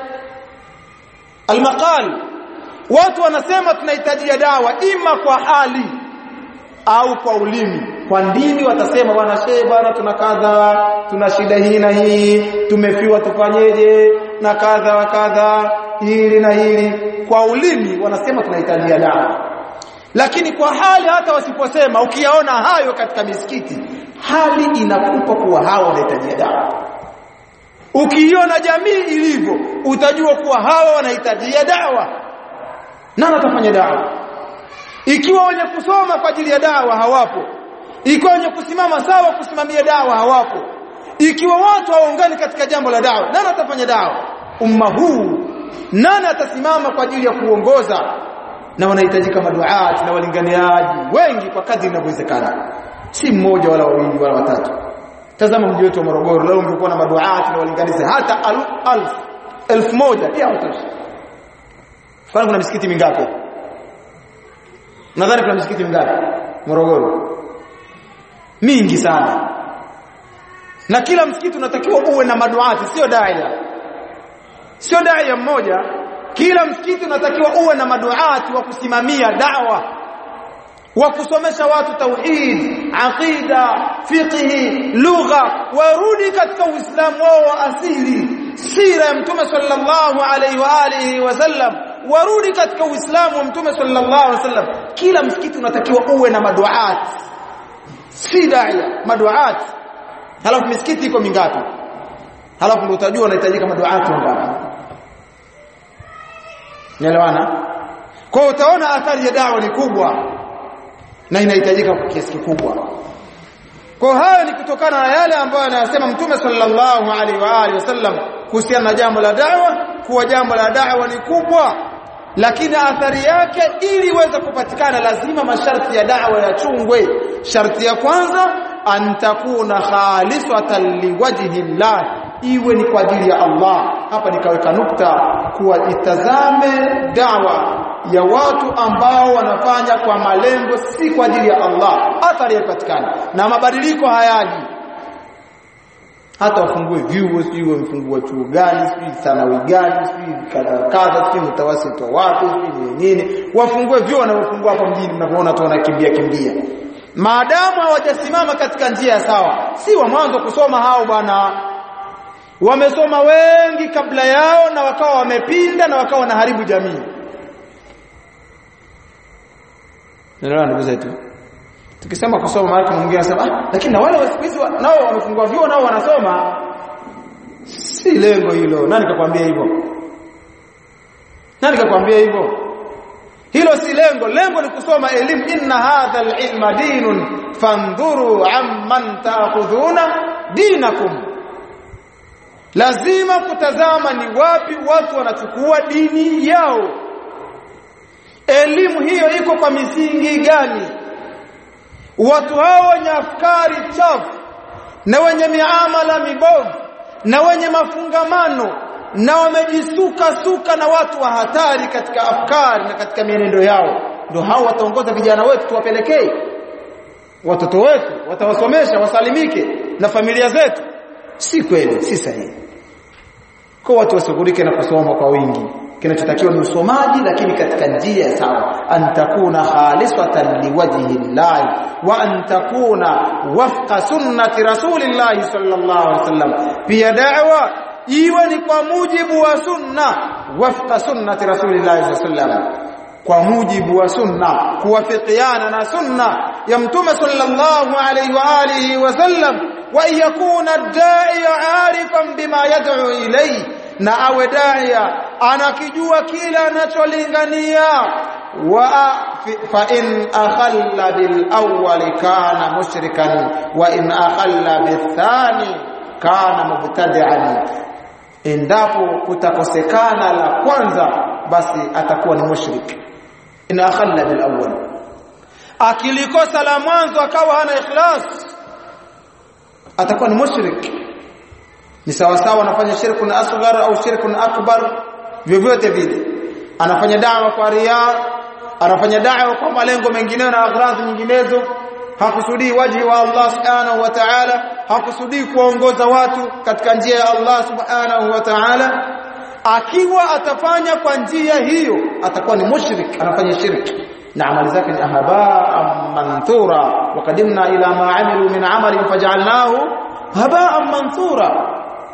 al-maqal watu wanasema tunahitajia dawa ima kwa hali au kwa ulimi kwa ndimi watasema bwana shehe bwana tuna kadha tuna shida hii na hii tumefiwa tufanyeje na kadha wa kadha hili na hili kwa ulimi wanasema tunahitajia dawa lakini kwa hali hata wasiposema ukiyaona hayo katika misikiti hali inakupa kuwa hao wanahitajia dawa ukiiona jamii ilivyo utajua kuwa hawa wanahitajia dawa nani atafanya dawa ikiwa wenye kusoma kwa ajili ya dawa hawapo ikiwa wenye kusimama sawa kusimamia dawa hawapo ikiwa watu hawaungani katika jambo la dawa nani atafanya dawa umma huu nani atasimama kwa ajili ya kuongoza na wanahitajika maduati na walinganiaji wengi kwa kadri inavyowezekana si mmoja wala wawili wala watatu tazama mji wetu wa Morogoro leo ungekuwa na maduati na walinganizi hata alf alf elfu moja pia hutosha kwani kuna misikiti mingapi nadhani kuna misikiti mingapi Morogoro mingi sana na kila msikiti unatakiwa uwe na maduati sio daia sio daia mmoja kila msikiti unatakiwa uwe na maduati wa kusimamia dawa wa kusomesha watu tauhid aqida fiqhi lugha warudi katika uislamu wao wa asili sira ya mtume sallallahu alaihi wa alihi wasallam warudi katika uislamu wa mtume sallallahu alaihi wasallam kila msikiti unatakiwa uwe na maduati si daia maduati halafu misikiti iko mingapi halafu ndio utajua unahitajika maduati wangapi Nielewana? Kwa utaona athari ya dawa ni kubwa na inahitajika kwa kiasi kikubwa. Kwa hayo ni kutokana na yale ambayo anayasema Mtume sallallahu alaihi wa alihi wasallam kuhusiana na jambo la dawa, kuwa jambo la dawa ni kubwa lakini athari yake ili iweze kupatikana lazima masharti ya dawa yachungwe. Sharti ya kwanza an takuna khalisatan liwajhi llah iwe ni kwa ajili ya Allah. Hapa nikaweka nukta kuwa itazame dawa ya watu ambao wanafanya kwa malengo si kwa ajili ya Allah, athari yapatikana na mabadiliko hayaji. Hata wafungue vyuo, sijui wamefungua chuo gani, sijui thanawi gani, sijui kadha kadha, sijui mtawasito wapi, sijui nini, wafungue vyuo wanaofungua hapa mjini, mnapoona tu wanakimbia kimbia maadamu hawajasimama katika njia sawa si wa mwanzo kusoma hao bwana wamesoma wengi kabla yao na wakawa wamepinda na wakawa wanaharibu jamii ndio ndugu zetu tukisema kusoma mara kuna mwingine anasema ah lakini na wale wasikizi nao wamefungua vyuo nao wanasoma si lengo hilo nani kakwambia hivyo nani kakwambia hivyo hilo si lengo lengo ni kusoma elimu inna hadha alilma dinun fandhuru amman taakhudhuna dinakum lazima kutazama ni wapi watu wanachukua dini yao elimu hiyo iko kwa misingi gani watu hao wenye afkari chafu na wenye miamala mibovu na wenye mafungamano na wamejisuka suka na watu wa hatari katika afkari na katika mienendo yao ndio hao wataongoza vijana wetu tuwapelekee watoto wetu watawasomesha wasalimike na familia zetu si kweli si sahihi kwa watu washughulike na kusoma kwa wingi kinachotakiwa ni usomaji lakini katika njia sawa an takuna khalisatan liwajhi llahi wa an takuna wafqa sunnati rasulillahi sallallahu alaihi wasallam pia da'wa iwe ni kwa mujibu wa sunna wafqa sunnati rasulillahi sallallahu alaihi wasallam kwa mujibu wa sunna kuwafikiana na sunna ya mtume sallallahu alaihi wa alihi wasallam wa yakuna ad-da'i 'arifan bima yad'u ilayhi na awe daia anakijua kila anacholingania wa fa in akhalla bil awwal kana mushrikan wa in akhalla bil thani kana mubtadi'an endapo kutakosekana la kwanza basi atakuwa ni mushrik in akhalla bil awwal akilikosa la mwanzo akawa hana ikhlas atakuwa ni mushrik ni sawa sawa anafanya shirkun asghar au shirkun akbar vyovyote vile anafanya dawa kwa ria anafanya dawa kwa malengo mengineyo na agradhi nyinginezo hakusudii waji wa Allah subhanahu wa ta'ala hakusudii kuongoza watu katika njia ya Allah subhanahu wa ta'ala akiwa atafanya kwa njia hiyo atakuwa ni mushrik anafanya shirki na amali zake ni habaa manthura wa qadimna ila ma amilu min amalin faj'alnahu habaa manthura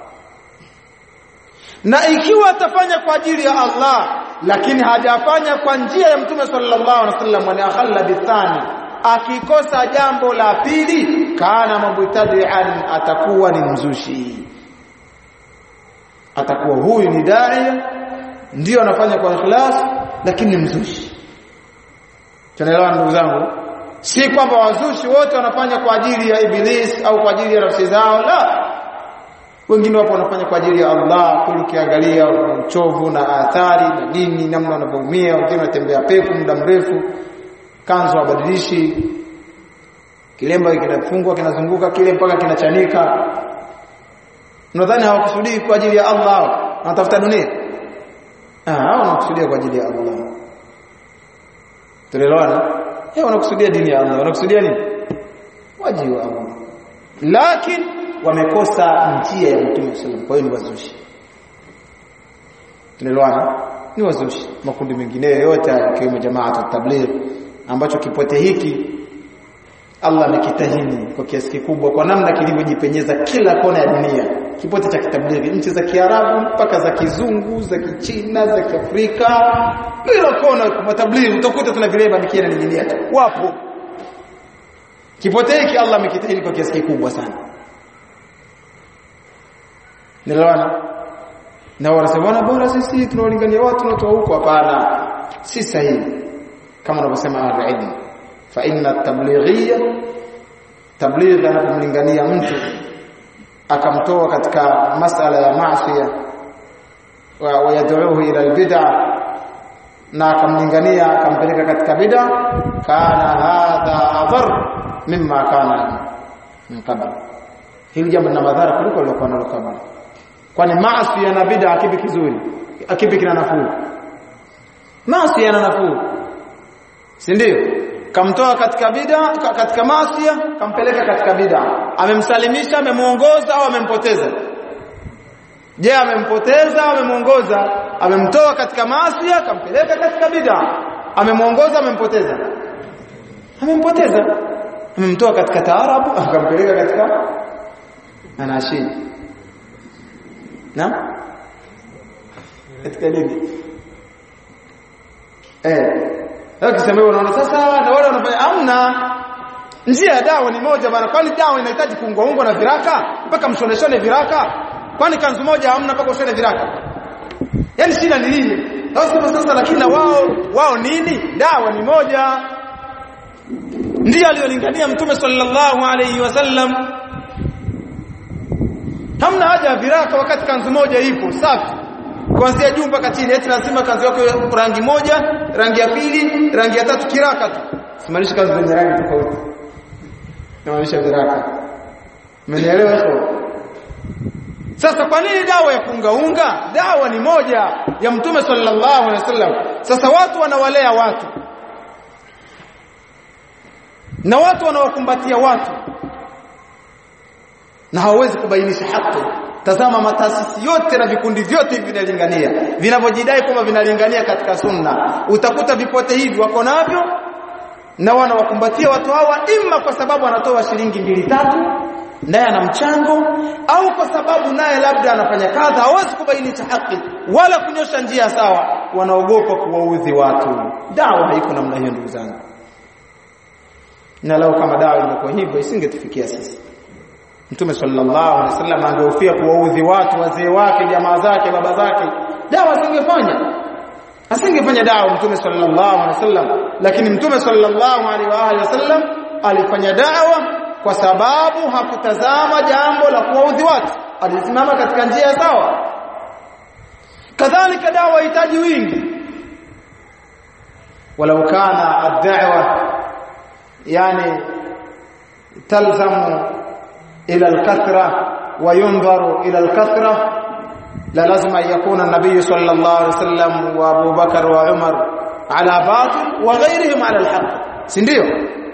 na ikiwa atafanya kwa ajili ya Allah lakini hajafanya kwa njia ya mtume sallallahu alaihi wasallam ni akhalla bithani akikosa jambo la pili kana mubtadi'an atakuwa ni mzushi atakuwa huyu ni daia ndio anafanya kwa ikhlas lakini ni mzushi tunaelewa ndugu zangu si kwamba wazushi wote wanafanya kwa ajili ya iblis au kwa ajili ya nafsi zao la wengine wapo wanafanya kwa ajili ya Allah kuli ukiangalia uchovu na athari na nini namna wanavyoumia wengine wanatembea pepo muda mrefu kanzu wabadilishi kilemba kinafungwa kinazunguka kile mpaka kinachanika unadhani hawakusudii kwa ajili ya Allah wanatafuta dunia ah hao wanakusudia kwa ajili ya Allah tunaelewana eh wanakusudia dini ya Allah wanakusudia nini wajibu wa Allah lakini wamekosa njia ya Mtume sallallahu kwa hiyo ni wazushi tunaelewana ni wazushi makundi mengine yote yakiwemo jamaa tabligh ambacho kipote hiki Allah amekitahini kwa kiasi kikubwa kwa namna kilivyojipenyeza kila kona ya dunia kipote cha kitablighi nchi za Kiarabu mpaka za kizungu za Kichina za Kiafrika kila kona kwa tablighi utakuta tuna vileba mikia na ninginia wapo kipote hiki Allah amekitahini kwa kiasi kikubwa sana Nielewana? Na wanasema bora sisi tunawalingania watu na watu huko hapana. Si sahihi. Kama wanavyosema ahlul Fa inna tablighiyya tabligh anapomlingania mtu akamtoa katika masala ya maasiya wa wayad'uhu ila albid'a na akamlingania akampeleka katika bid'a kana hadha adhar mimma kana min qabl hili jambo lina madhara kuliko lilokuwa nalo kabla kwani maasi na bid'a kipi kizuri kipi kina nafuu maasi yana nafuu si ndio kamtoa katika bid'a katika maasi kampeleka katika bid'a amemsalimisha amemuongoza au amempoteza je amempoteza au amemuongoza amemtoa katika maasi kampeleka katika bid'a amemuongoza amempoteza amempoteza amemtoa katika taarabu akampeleka katika anashid na katika nini eh ukisema unaona sasa na wale wanafanya amna njia ya dawa ni moja bana kwani dawa inahitaji kuungwa ungwa na viraka mpaka mshoneshone viraka kwani kanzu moja hamna mpaka ushone viraka yani shida ni nini sasa sasa lakini wao wao nini dawa ni moja ndiyo aliyolingania mtume sallallahu alayhi wasallam hamna haja ya viraka wakati kanzu moja ipo safi kuanzia juu mpaka chini eti lazima kanzu yako rangi moja rangi ya pili rangi ya tatu kiraka tu simaanishi kanzu zenye rangi tofauti namaanisha viraka umenielewa hapo sasa kwa nini dawa ya kuungaunga dawa ni moja ya mtume sallallahu alaihi wasallam sasa watu wanawalea watu na watu wanawakumbatia watu na hawawezi kubainisha haki tazama mataasisi yote na vikundi vyote hivi vinalingania vinavyojidai kwamba vinalingania katika sunna utakuta vipote hivi wako navyo na wanawakumbatia watu hawa imma kwa sababu anatoa shilingi mbili tatu naye ana mchango au kwa sababu naye labda anafanya kazi hawezi kubainisha haki wala kunyosha njia sawa wanaogopa kuwaudhi watu dawa haiko namna hiyo ndugu zangu na lao kama dawa ingekuwa hivyo isingetufikia sisi Mtume sallallahu alaihi wasallam angehofia kuwaudhi watu wazee wake jamaa zake baba zake dawa asingefanya asingefanya dawa Mtume sallallahu alaihi wasallam lakini Mtume sallallahu alaihi wa alihi wasallam alifanya dawa kwa sababu hakutazama jambo la kuwaudhi watu alisimama katika njia sawa kadhalika dawa hahitaji wingi walau kana ad-da'wa yani talzamu إلى الكثرة وينظر إلى الكثرة لا لازم أن يكون النبي صلى الله عليه وسلم وأبو بكر وعمر على باطل وغيرهم على الحق sindio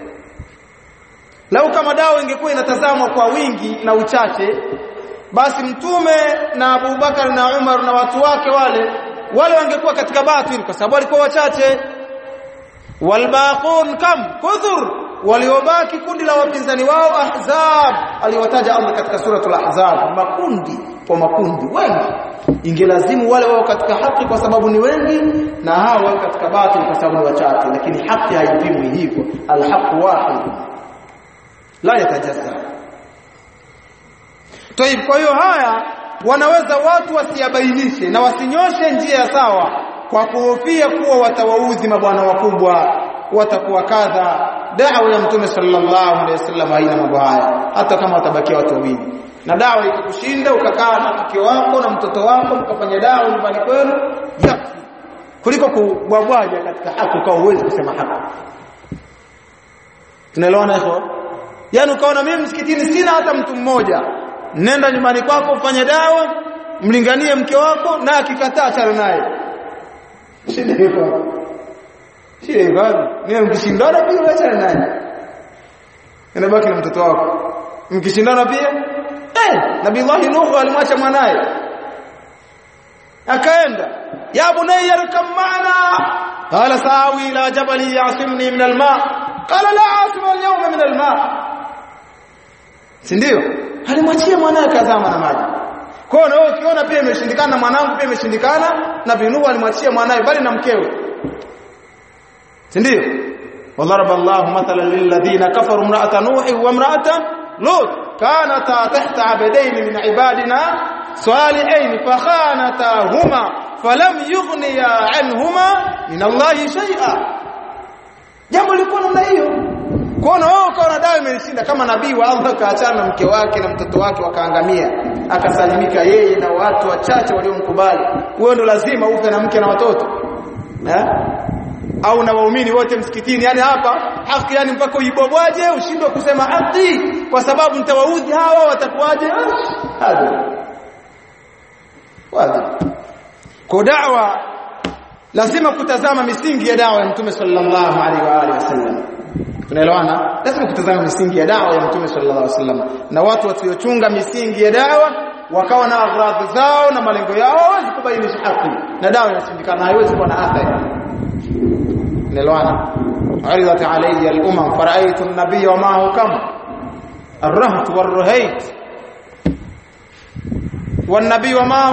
lau kama dawa ingekuwa inatazamwa kwa wingi na uchache basi mtume na Abubakar na Umar na watu wake wale wale wangekuwa katika batil kwa sababu walikuwa wachache walbaqun kam kudhur waliobaki kundi la wapinzani wao ahzab aliwataja Allah katika suratul ahzab makundi kwa makundi wengi ingelazimu wale wao katika haki kwa sababu ni wengi na hao wao katika batil kwa sababu ni wachache lakini haki haipimwi hivyo alhaq wahid la yatajazza Toib kwa hiyo haya wanaweza watu wasiyabainishe na wasinyoshe njia ya sawa kwa kuhofia kuwa watawaudhi mabwana wakubwa watakuwa kadha da'wa ya mtume sallallahu alaihi wasallam haina mambo haya hata kama watabakia watu wawili na dawa ikikushinda ukakaa na mke wako na mtoto wako mkafanya dawa nyumbani kwenu yakfi kuliko kubwabwaja katika haki kwa uwezo kusema haki tunaelewana hivyo yani ukaona mimi msikitini sina hata mtu mmoja nenda nyumbani kwako ufanye dawa mlinganie mke wako na akikataa achana naye shida iko shida iko ni mkishindana pia achana naye inabaki na mtoto wako mkishindana pia eh nabii Allah Nuhu alimwacha mwanae akaenda ya bunayya rkam ma'ana qala sa'awi ila jabali yasimni min alma qala la asima al-yawma min alma si ndio alimwachia mwanae kazama na maji kwa hiyo wewe ukiona pia imeshindikana mwanangu pia imeshindikana na binuhu alimwachia mwanae bali na mkewe si ndio وضرب الله مثلا للذين كفروا امرأة نوح وامرأة لوط كانتا تحت عبدين من عبادنا صالحين فخانتاهما فلم يغنيا عنهما من الله شيئا jambo liko namna hiyo kuona wewe ukaona dawa imeshinda kama nabii wa Allah kaachana na mke wake na mtoto wake wakaangamia akasalimika yeye na watu wachache waliomkubali wewe ndo lazima ufe na mke na watoto eh au na waumini wote msikitini yani hapa haki yani mpaka uibobwaje ushindwe kusema haki kwa sababu nitawaudhi hawa watakuwaje hadi wazi kwa da'wa lazima kutazama misingi ya dawa ya mtume sallallahu alaihi wa alihi wasallam tunaelewana lazima kutazama misingi ya dawa ya mtume sallallahu alaihi wasallam na watu wasiochunga misingi ya dawa wakawa na agradhi zao na malengo yao hawezi kubainisha haki na dawa inashindikana haiwezi kuwa na athari نلوانا عرضت علي الأمم فرأيت النبي ومعه كم الرهط والرهيت والنبي ومعه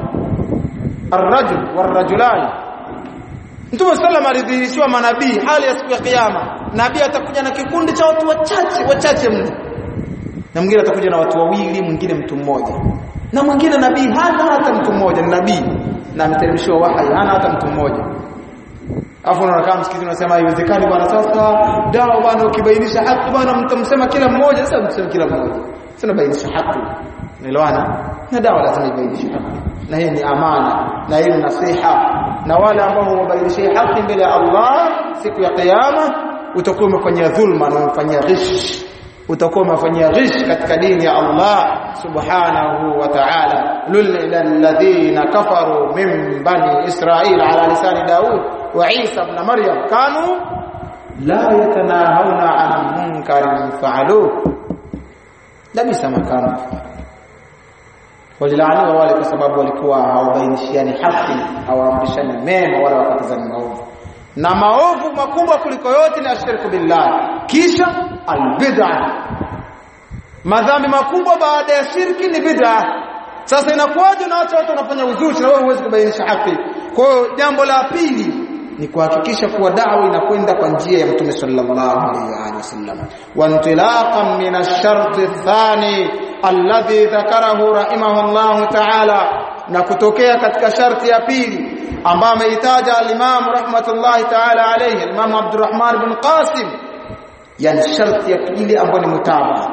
الرجل والرجلان Mtume sallam alidhihirishiwa manabii hali ya siku ya kiyama. Nabii atakuja na kikundi cha watu wachache wachache mno. Na mwingine atakuja na watu wawili, mwingine mtu mmoja. Na mwingine nabii hana hata mtu mmoja, ni nabii na ameteremshiwa wahyi, hana hata mtu mmoja. Afu unakaa msikitini unasema haiwezekani bwana sasa dawa bwana ukibainisha haki bwana mtamsema kila mmoja sasa msema kila mmoja. Sina bainisha haki. Unaelewana? Na dawa lazima ibainishe haki. Na hii ni amana, na hii ni nasiha. Na wale ambao wabainishia haki mbele ya Allah siku ya kiyama utakuwa umefanyia dhulma na umefanyia ghish. Utakuwa umefanyia ghish katika dini ya Allah subhanahu wa ta'ala. Lil alladhina kafaru min bani Israil ala lisani Daud وعيسى ابن مريم كانوا لا يتناهون عن منكر فعلوه لبئس ما كانوا walilaaniwa wale kwa sababu walikuwa hawabainishiani haki hawaamrishani mema wala wakatazani maovu na maovu makubwa kuliko yote ni ashirku billah kisha albid'a madhambi makubwa baada ya shirki ni bid'a sasa inakuwaje na watu watu wanafanya uzushi na wewe huwezi kubainisha haki kwa hiyo jambo la pili ni kuhakikisha kuwa da'wa inakwenda kwa njia ya Mtume sallallahu alaihi wasallam wa intilaqan min ash-shart ath-thani alladhi dhakarahu rahimahullah ta'ala na kutokea katika sharti ya pili ambayo ameitaja al-Imam rahmatullahi ta'ala alayhi al-Imam Abdurrahman bin Qasim yani sharti ya pili ambayo ni mutabaa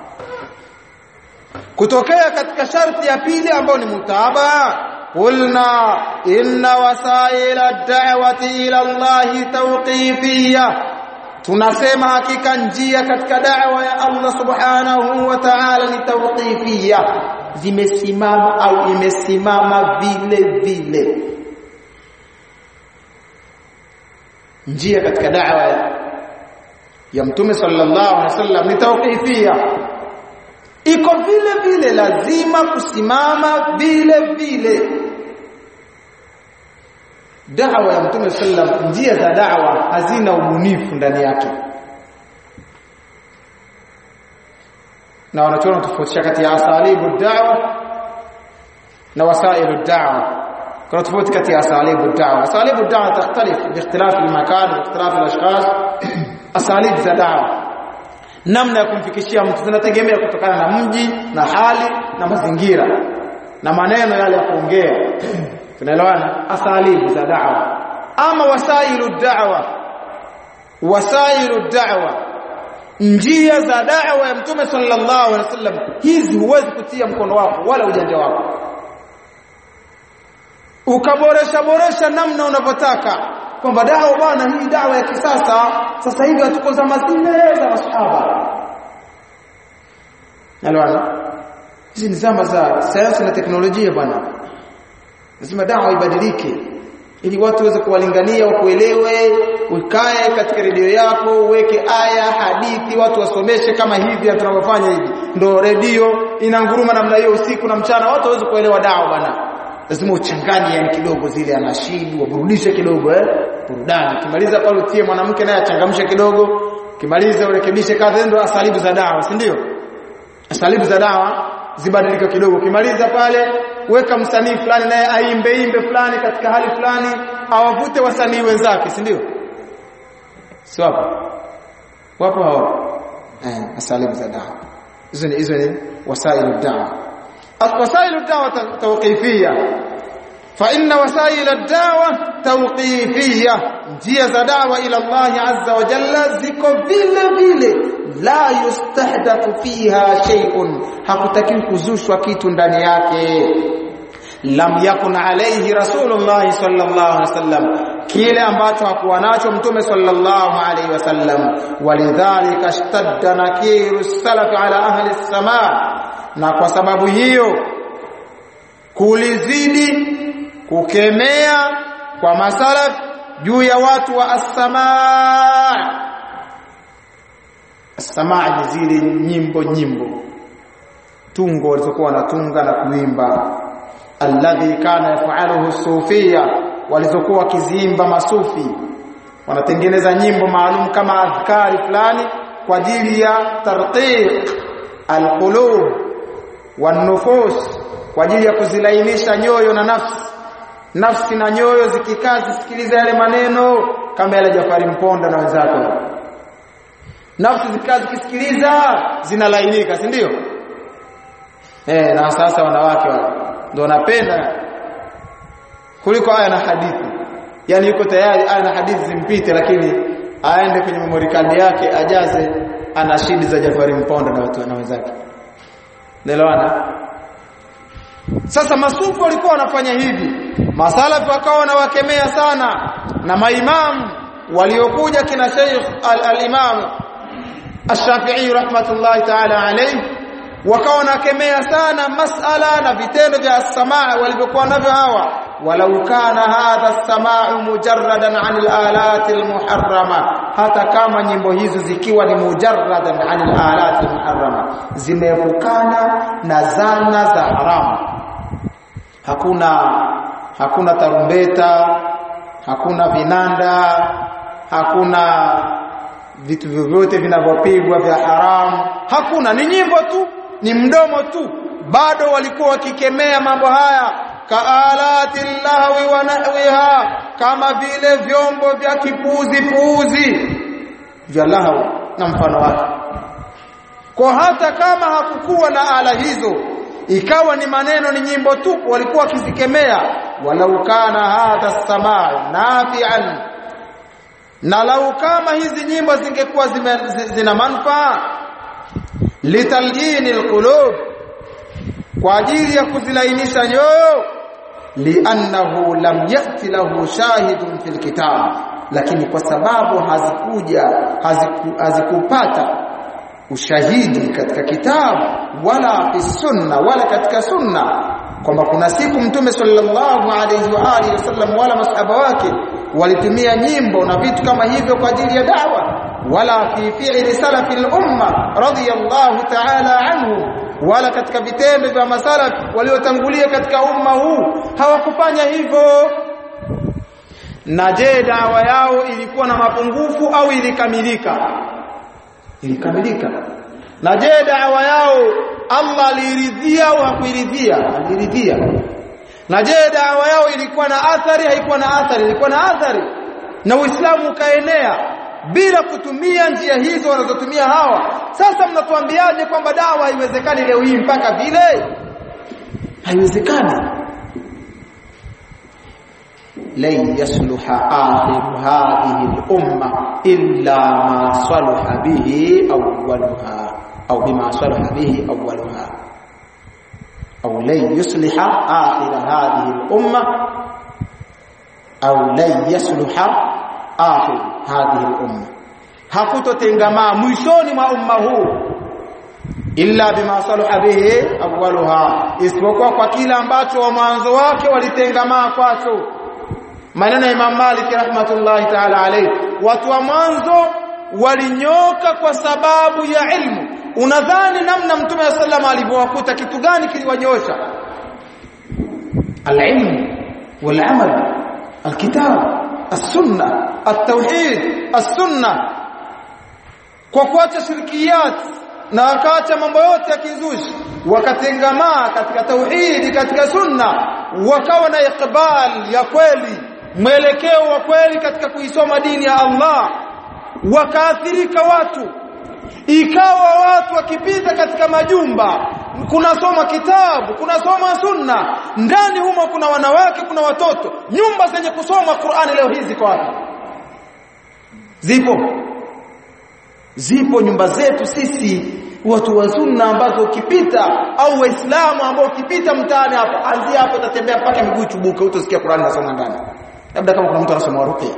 kutokea katika sharti ya pili ambayo ni mutabaa قلنا إن وسائل الدعوة إلى الله توقيفية tunasema hakika njia katika da'wa ya Allah subhanahu wa ta'ala ni tawqifia zimesimama au imesimama vile vile njia katika da'wa ya mtume sallallahu alaihi wasallam ni tawqifia iko vile vile lazima kusimama vile vile da'wa ya mtume sallam njia za da'wa hazina ubunifu ndani yake na wanachoona tofautisha kati ya asalibu da'wa na wasailu da'wa kuna tofauti kati ya asalibu da'wa asalibu da'wa takhtalif biikhtilaf al-makan wa ikhtilaf al-ashkhas asalib za da'wa namna ya kumfikishia mtu zinategemea kutokana na mji na hali na mazingira na maneno yale ya kuongea tunaelewana asalibu za da'wa ama wasailu da'wa wasailu da'wa njia za da'wa ya mtume sallallahu alaihi wasallam hizi huwezi kutia mkono wako wala ujanja wako ukaboresha boresha namna unavyotaka kwamba dawa bwana hii dawa ya kisasa sasa hivi hatuko zama zile za masahaba Nalwana hizi ni zama za sayansi na teknolojia bwana lazima dawa ibadilike ili watu waweze kuwalingania wakuelewe ukae katika redio yako uweke aya hadithi watu wasomeshe kama hivi tunavyofanya hivi ndo redio inanguruma namna hiyo usiku na mchana watu waweze kuelewa dawa bwana lazima uchanganye yani kidogo zile anashidi waburudishe kidogo eh burudani kimaliza pale utie mwanamke naye achangamshe kidogo kimaliza urekebishe kadha ndo asalibu za dawa si ndio asalibu za dawa zibadilike kidogo kimaliza pale weka msanii fulani naye aimbe imbe fulani katika hali fulani awavute wasanii wenzake si ndio si wapo wapo hao eh asalibu za dawa hizo ni hizo ni wasailu dawa wasailu dawa tawqifia fa inna wasail ad-da'wa tawqifiyya njia za dawa ila Allah azza wa jalla ziko vile vile la yustahdathu fiha shay'un hakutakiwi kuzushwa kitu ndani yake lam yakun alayhi rasulullah sallallahu alaihi wasallam kile ambacho hakuwa nacho mtume sallallahu alaihi wasallam walidhalika ishtadda nakiru salaf ala ahli as-samaa na kwa sababu hiyo kulizidi kukemea kwa masalaf juu ya watu wa as-samaa as-samaa ni zile nyimbo nyimbo tungo walizokuwa wanatunga na kuimba alladhi kana yafaluhu sufia walizokuwa wakiziimba masufi wanatengeneza nyimbo maalum kama adhkari fulani kwa ajili ya tarqiq alqulub wanufus kwa ajili ya kuzilainisha nyoyo na nafsi nafsi na nyoyo zikikaa zisikiliza yale maneno kama yale Jafari Mponda na wenzake nafsi zikikaa zikisikiliza zinalainika si ndio eh na sasa wanawake ndio wanapenda kuliko aya na hadithi yani yuko tayari aya na hadithi zimpite lakini aende kwenye memory card yake ajaze ana shidi za Jafari Mponda na watu na wenzake Nelewana sasa masufu walikuwa wanafanya hivi masalafu wakawa wanawakemea sana na maimamu waliokuja kina Sheikh al-Imam Ash-Shafi'i rahmatullahi ta'ala alayhi wakawa wanakemea sana masala na vitendo vya samaa walivyokuwa navyo hawa walau kana hadha as-sama'u mujarradan 'an al-alati al-muharrama hata kama nyimbo hizo zikiwa ni mujarradan 'an al-alati al-muharrama zimeepukana na zana za haramu hakuna hakuna tarumbeta hakuna vinanda hakuna vitu vyovyote vinavyopigwa vya haramu hakuna ni nyimbo tu ni mdomo tu bado walikuwa wakikemea mambo haya kaalati lahwi wa nahwiha kama vile vyombo vya kipuzi puuzi vya lahwi na mfano wake kwa hata kama hakukuwa na ala hizo ikawa ni maneno ni nyimbo tu walikuwa wakizikemea walau kana hadha samaa nafi'an na lau kama hizi nyimbo zingekuwa zina manufaa litalyini alqulub kwa ajili ya kuzilainisha nyoyo li'annahu lam yati lahu shahidun fil kitab lakini kwa sababu hazikuja haziku, hazikupata ushahidi katika kitabu wala fi sunna wala katika sunna kwamba kuna siku mtume sallallahu alayhi wa alihi wasallam wala masahaba wake walitumia nyimbo na vitu kama hivyo kwa ajili ya da'wa wala fi fi'li salafi al-umma radiyallahu ta'ala anhu wala katika vitendo vya masalaf waliotangulia katika umma huu hawakufanya hivyo na je dawa yao ilikuwa na mapungufu au ilikamilika ilikamilika na je dawa yao Allah aliridhia au hakuiridhia aliridhia na je dawa yao ilikuwa na athari haikuwa na athari ilikuwa na athari na Uislamu ukaenea bila kutumia njia hizo wanazotumia hawa sasa mnatuambiaje kwamba dawa haiwezekani leo hii mpaka vile haiwezekani lan yasluha akhiru hadhihi al-umma illa ma salaha bihi awwaluha au bima salaha bihi awwaluha au lan yusliha akhir hadhihi al-umma au lan yasluha akhir hadhihi al-umma hakutotengamaa mwishoni mwa umma huu illa bima salaha bihi awwaluha isipokuwa kwa kila ambacho mwanzo wake walitengamaa kwacho maneno ya Imam Malik rahmatullahi ta'ala alayhi watu wa mwanzo walinyoka kwa sababu ya ilmu unadhani namna mtume wa sallam alivyowakuta kitu gani kiliwanyosha alilmu walamal alkitab as-sunna at-tauhid as-sunna kwa kuacha shirkiyat na wakaacha mambo yote ya kizushi wakatengamaa katika tauhidi katika sunna wakawa na ikbal ya kweli mwelekeo wa kweli katika kuisoma dini ya Allah wakaathirika watu ikawa watu wakipita katika majumba kunasoma kitabu kunasoma sunna ndani humo kuna wanawake kuna watoto nyumba zenye kusoma Qur'ani leo hizi kwa wapi zipo zipo nyumba zetu sisi watu wa sunna ambazo ukipita au waislamu ambao ukipita mtaani hapo anzia hapo utatembea mpaka miguu chubuke utasikia Qur'ani nasoma ndani labda kama kuna mtu anasoma ruqya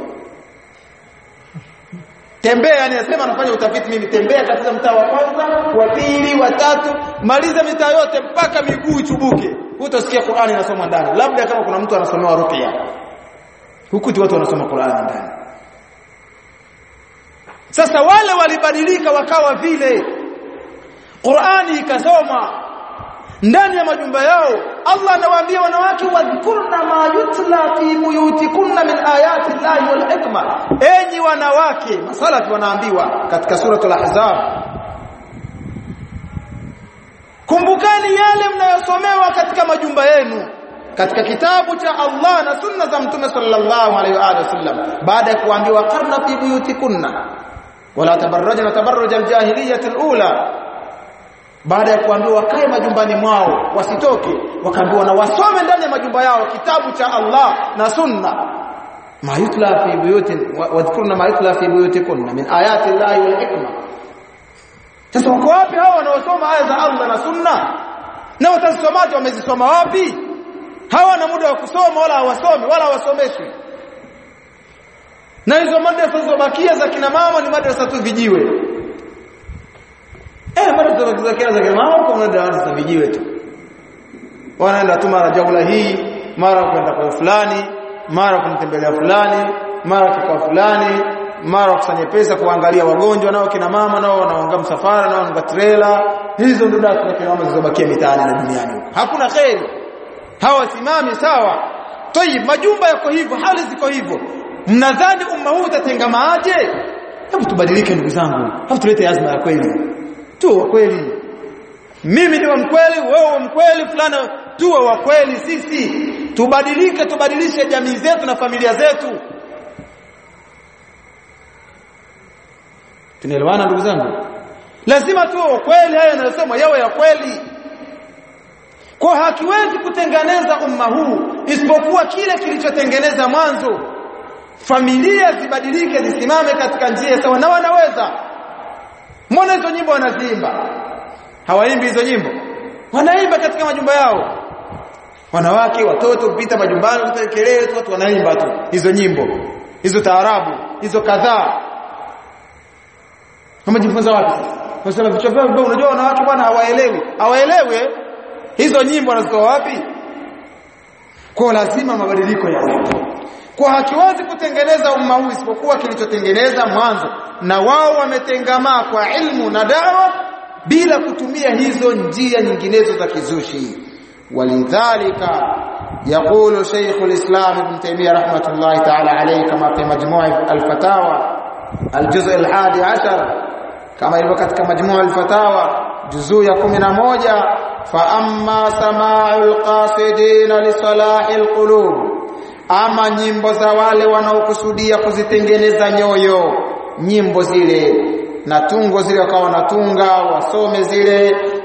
tembea yani nasema anafanya utafiti mimi tembea katika mtaa wa kwanza wa pili wa tatu maliza mitaa yote mpaka miguu chubuke utasikia Qur'ani inasoma ndani labda kama kuna mtu anasomewa ruqya huku tu watu wanasoma Qur'ani ndani sasa wale walibadilika wakawa vile Qur'ani ikasoma ndani ya majumba yao Allah anawaambia wanawake wadhkurna ma yutla fi buyutikunna min ayati llahi wal hikma enyi wanawake masalafi wanaambiwa katika suratul ahzab kumbukani yale mnayosomewa katika majumba yenu katika kitabu cha Allah na sunna za mtume sallallahu alaihi wa sallam baada ya kuambiwa qarna fi buyutikunna wala tabarrajna tabarruj aljahiliyyah alula baada ya kuambiwa wakae majumbani mwao wasitoke wakaambiwa na wasome ndani ya majumba yao kitabu cha Allah na sunna ma yutla fi buyutin wadhkurna ma yutla fi buyutikunna min ayati llahi wal hikma sasa wako wapi hao wanaosoma aya za Allah na sunna na watasomaji wamezisoma wapi hawana muda wa kusoma wala hawasomi wala hawasomeshwi na hizo madrasa zilizobakia za kina mama ni madrasa tu vijiwe eh madrasa za kina za kina mama kwa madrasa vijiwe tu wanaenda tu mara jaula hii mara kwenda kwa fulani mara kumtembelea fulani mara kwa fulani mara kusanya pesa kuangalia wagonjwa nao kina mama nao wanaonga msafara nao wanaonga trailer hizo ndio darasa za kina mama zilizobakia mitaani na duniani huko hakuna kheri hawasimami sawa tayib majumba yako hivyo hali ziko hivyo mnadhani umma huu utatengamaaje hebu tubadilike ndugu zangu hebu tulete azma ya kweli tu wa kweli mimi ni wa mkweli wewe wa mkweli fulana tuwe wa kweli sisi tubadilike tubadilishe jamii zetu na familia zetu tunaelewana ndugu zangu lazima tuwe wa kweli haya yanayosema yawe ya kweli kwa hakiwezi kutengeneza umma huu isipokuwa kile kilichotengeneza mwanzo familia zibadilike zisimame katika njia sawa na wanaweza mbona hizo nyimbo wanaziimba hawaimbi hizo nyimbo wanaimba katika majumba yao wanawake watoto kupita majumbani kupita kelele tu watu wanaimba tu hizo nyimbo hizo taarabu hizo kadhaa wamejifunza wapi kwa sababu vichwa vyao unajua wanawake bwana hawaelewi hawaelewi hizo nyimbo wanazitoa wapi kwa lazima mabadiliko yawepo kwa hakiwezi kutengeneza umma huu isipokuwa kilichotengeneza mwanzo na wao wametengamaa kwa ilmu na dawa bila kutumia hizo njia nyinginezo za kizushi walidhalika يقول شيخ الإسلام ابن تيمية رحمة الله تعالى عليه كما في مجموع الفتاوى الجزء الحادي عشر كما يلو katika مجموع الفتاوى جزء ya 11 فأما سماع القاصدين لصلاح القلوب ama nyimbo za wale wanaokusudia kuzitengeneza nyoyo nyimbo zile na tungo zile wakawa wanatunga wasome zile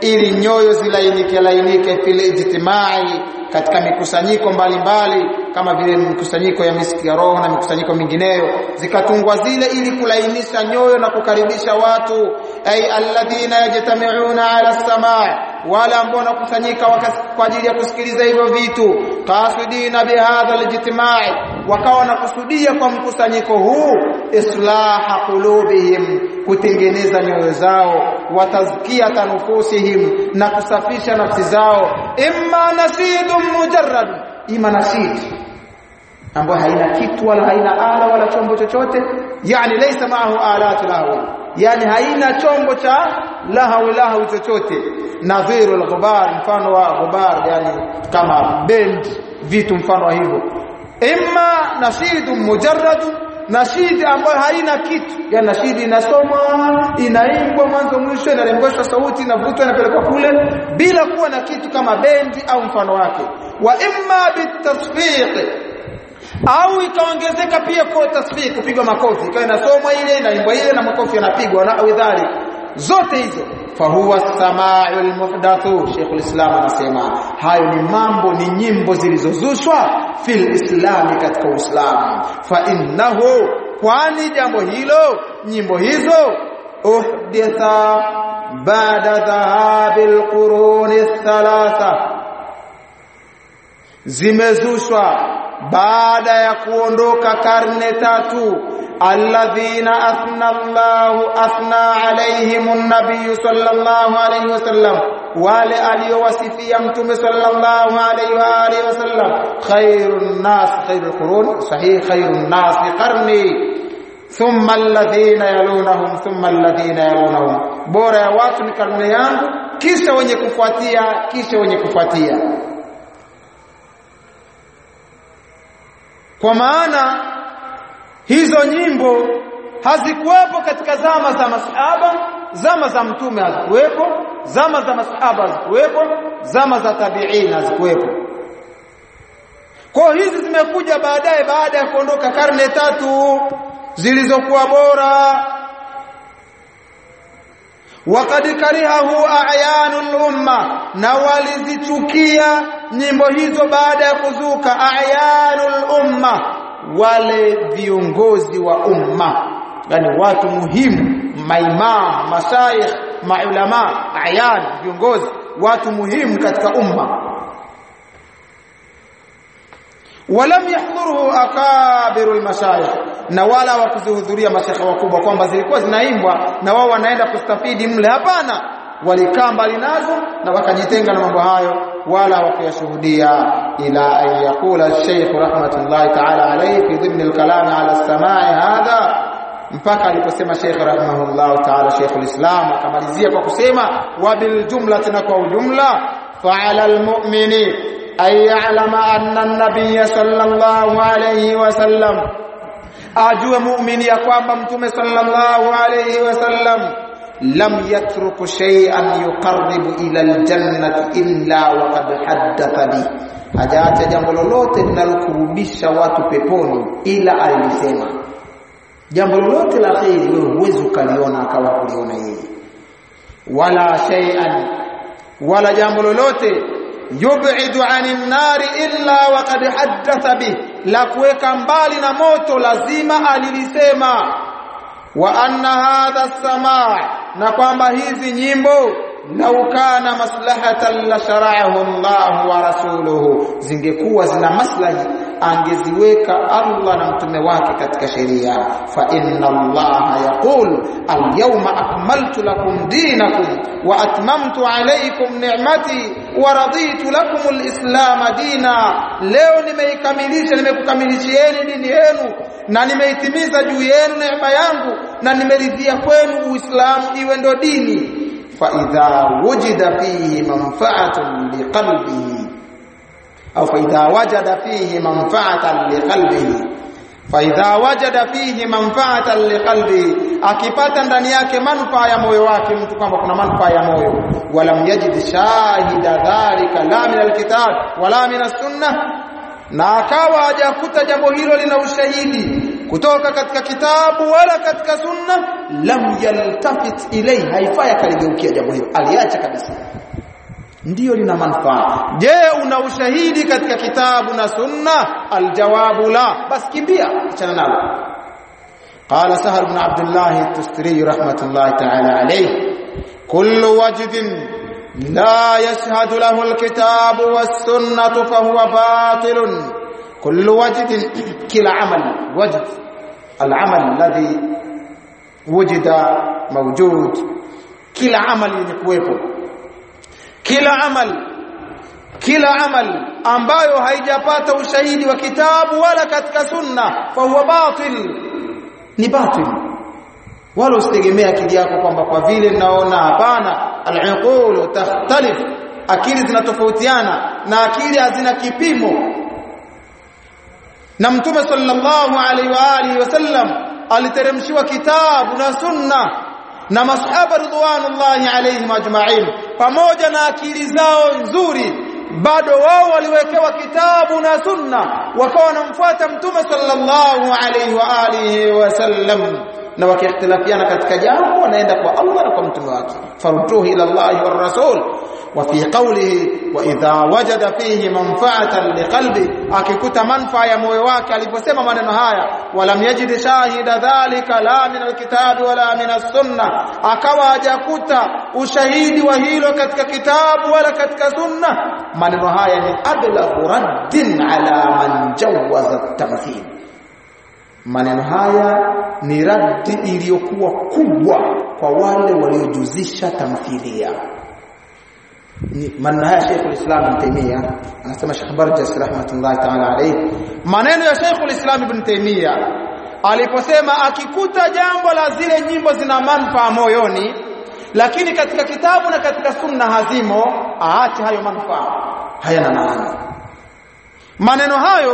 ili nyoyo zilainike lainike fil ijtimai katika mikusanyiko mbalimbali kama vile mikusanyiko ya miski ya roho na mikusanyiko mingineyo zikatungwa zile ili kulainisha nyoyo na kukaribisha watu ay alladhina yajtami'una ala samaa wala ambao wanakusanyika kwa ajili ya kusikiliza hivyo vitu qasidina bihadha alijtimai wakawa wanakusudia kwa mkusanyiko huu islaha qulubihim kutengeneza nyoyo zao watazkiyata nufusihim na kusafisha nafsi zao imma nasidun mujarrad ima nasid ambayo haina kitu wala haina ala wala chombo chochote yani laysa ma'ahu alatu lahu yani haina chombo cha lahu lahu chochote nadhiru al-ghubar mfano wa ghubar yani kama bend vitu mfano wa hivyo imma nashidun mujarradun nashidi ambayo haina kitu yani nashidi inasomwa inaimbwa mwanzo mwisho inarembeshwa sauti inavutwa inapelekwa kule bila kuwa na kitu kama bendi au mfano wake wa imma bitasfiq au ikaongezeka pia kwa tasfiq kupigwa makofi ikawa inasomwa ile inaimbwa ile na makofi yanapigwa na awidhali zote hizo fahuwa samaa'ul muhdathu Sheikhul Islam anasema hayo ni mambo ni nyimbo zilizozushwa fil islami katika Uislamu fa innahu kwani jambo hilo nyimbo hizo uhditha baada dhahabil quruni thalatha zimezushwa baada ya kuondoka karne tatu alladhina athna Allahu athna alaihim an-nabiy sallallahu alayhi wasallam wale aliyowasifia mtume sallallahu alayhi wa alihi wasallam khairun nas khairul qurun sahih khairun nas qarni thumma alladhina yalunahum thumma alladhina yalunahum bora ya watu ni karne yangu kisha wenye kufuatia kisha wenye kufuatia kwa maana hizo nyimbo hazikuwepo katika zama za masahaba zama za mtume hazikuwepo zama za masahaba hazikuwepo zama za tabi'in hazikuwepo kwa hizi zimekuja baadaye baada ya kuondoka karne tatu zilizokuwa bora waqad karihahu a'yanul umma na walizichukia nyimbo hizo baada ya kuzuka a'yanul umma wale viongozi wa umma yani watu muhimu maimam mashaikh maulama ayan viongozi watu muhimu katika umma walam yahdhuruhu akabirul mashayikh na wala wakuzihudhuria mashekhe wakubwa kwamba zilikuwa zinaimbwa na wao wanaenda kustafidi mle hapana walikaa mbali nazo na wakajitenga na mambo hayo wala wakuyashuhudia ila an yaqula Sheikh rahmatullahi ta'ala alayhi fi dhimn al-kalam ala as-sama'i hadha mpaka aliposema Sheikh rahimahullah ta'ala Sheikh al-Islam akamalizia kwa kusema wa bil jumlati na kwa ujumla fa'ala al-mu'mini ay ya'lama anna an-nabiy sallallahu alayhi wa sallam ajue muumini ya kwamba mtume sallallahu alayhi wa sallam lam yatruku shay'an yuqarribu ila aljannati illa waqad haddatha bi hajaacha jambo lolote linalokurudisha watu peponi ila alisema jambo lolote la kheri wewe huwezi ukaliona akawa kuliona yeye wala shay'an wala jambo lolote yub'idu 'anil nari illa waqad haddatha bi la kuweka mbali na moto lazima alilisema wa anna hadha samaa na kwamba hizi nyimbo lau kana maslahatan la shara'ahu Allah wa rasuluhu zingekuwa zina maslahi angeziweka Allah na mtume wake katika sheria fa inna Allah yaqul al-yawma akmaltu lakum dinakum wa atmamtu alaykum ni'mati wa raditu lakum al-islam dina leo nimeikamilisha nimekukamilishieni dini yenu na nimeitimiza juu yenu neema yangu na nimeridhia kwenu uislamu iwe ndo dini fa idha wujida fihi manfa'atun liqalbihi au fa idha wajada fihi manfa'atan liqalbihi fa idha wajada fihi manfa'atan liqalbihi akipata ndani yake manufaa ya moyo wake mtu kwamba kuna manufaa ya moyo walam yajid shahida dhalika la min alkitab wala min as-sunnah na akawa hajakuta jambo hilo lina ushahidi kutoka katika kitabu wala katika sunna lam yaltafit ilai haifai akaligeukia jambo hilo aliacha kabisa ndiyo lina manufaa je una ushahidi katika kitabu na sunna aljawabu la bas kimbia achana nalo قال سهل بن عبد الله التستري رحمة الله تعالى عليه كل وجد لا يشهد له الكتاب والسنة فهو باطل كل وجد كلا عمل وجد العمل الذي وجد موجود كلا عمل يكويبه كلا عمل kila amal ambayo haijapata ushahidi wa kitabu wala katika sunna fa huwa batil ni batil wala usitegemea akili yako kwamba kwa vile naona hapana al-uqul takhtalif akili zinatofautiana na akili hazina kipimo na mtume sallallahu alaihi wa alihi wasallam aliteremshiwa kitabu na sunna na masahaba ridwanullahi alaihim ajma'in pamoja na akili zao nzuri bado wao waliwekewa kitabu na sunna wakawa wanamfuata mtume sallallahu alaihi wa alihi wasallam na wakiikhtilafiana katika jambo wanaenda kwa Allah na kwa mtume wake farudduhu ila Allah war rasul wa fi qawlihi wa idha wajada fihi manfa'atan liqalbi akikuta manfaa ya moyo wake aliposema maneno haya walam yajid shahida dhalika la min alkitabi wala min as-sunna akawa hajakuta ushahidi wa hilo katika kitabu wala katika sunna maneno haya ni ablaghu raddin ala man jawaza at-tamthil maneno haya ni raddi iliyokuwa kubwa kwa wale waliojuzisha tamthilia ni maneno haya Sheikh al-Islam Ibn Taymiyyah anasema Sheikh Barjas rahmatullahi ta'ala alayhi maneno ya Sheikh al-Islam Ibn Taymiyyah aliposema akikuta jambo la zile nyimbo zina manufaa moyoni lakini katika kitabu na katika sunna hazimo aache hayo manufaa hayana maana maneno hayo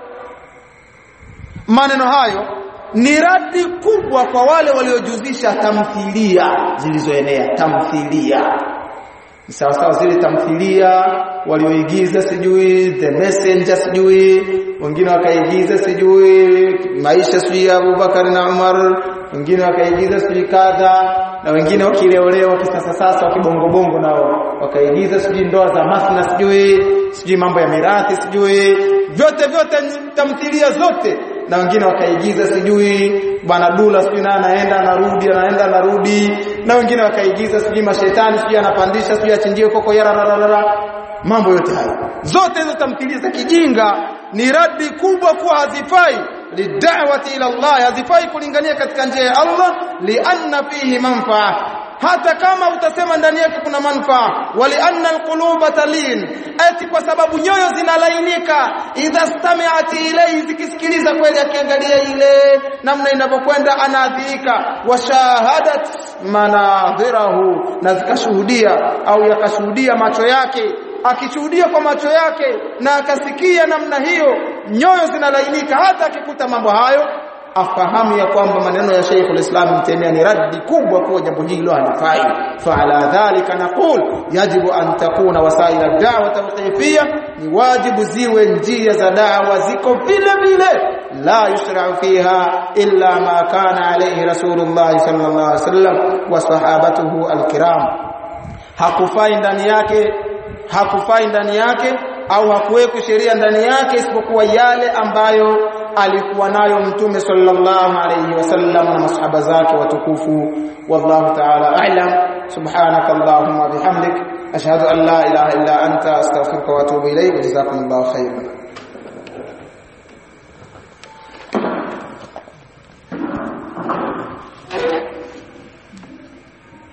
maneno hayo ni radi kubwa kwa wale waliojuzisha tamthilia zilizoenea tamthilia sawa sawa zile tamthilia walioigiza sijui the messenger sijui wengine wakaigiza sijui maisha sijui ya Abubakar na Umar wengine wakaigiza sijui kadha na wengine wakileolewa kisasa sasa wakibongobongo nao wakaigiza sijui ndoa za masna sijui sijui mambo ya mirathi sijui vyote vyote tamthilia zote na wengine wakaigiza sijui bwana dula sijui na anaenda anarudi anaenda anarudi na wengine wakaigiza sijui mashetani sijui anapandisha sijui achinjie koko yara mambo yote hayo zote hizo tamthilia za kijinga ni radi kubwa kuwa hazifai lidawati ila Allah hazifai kulingania katika njia ya Allah lianna fihi manfaa hata kama utasema ndani yake kuna manufaa wali anna alquluba talin ati kwa sababu nyoyo zinalainika idha stami'at ilayhi zikisikiliza kweli akiangalia ile namna inavyokwenda anaadhirika washahadat manadhirahu na zikashuhudia au yakashuhudia macho yake akishuhudia kwa macho yake na akasikia namna hiyo nyoyo zinalainika hata akikuta mambo hayo afahamu ya kwamba maneno ya Sheikh al-Islam Ibn Taymiyyah ni raddi kubwa kwa jambo hilo halifai fa ala dhalika naqul yajibu an takuna wasail ad-da'wa tawqifiyya ni wajibu ziwe njia za da'wa ziko vile vile la yushra'u fiha illa ma kana alayhi rasulullah sallallahu alaihi wasallam wa sahabatuhu al-kiram hakufai ndani yake hakufai ndani yake au hakuwekwa sheria ndani yake isipokuwa yale ambayo alikuwa nayo mtume sallallahu alayhi wasallam na masahaba zake watukufu wallahu ta'ala a'lam subhanaka allahumma bihamdik ashhadu an la ilaha illa anta astaghfiruka wa atubu ilayk jazakumullahu khairan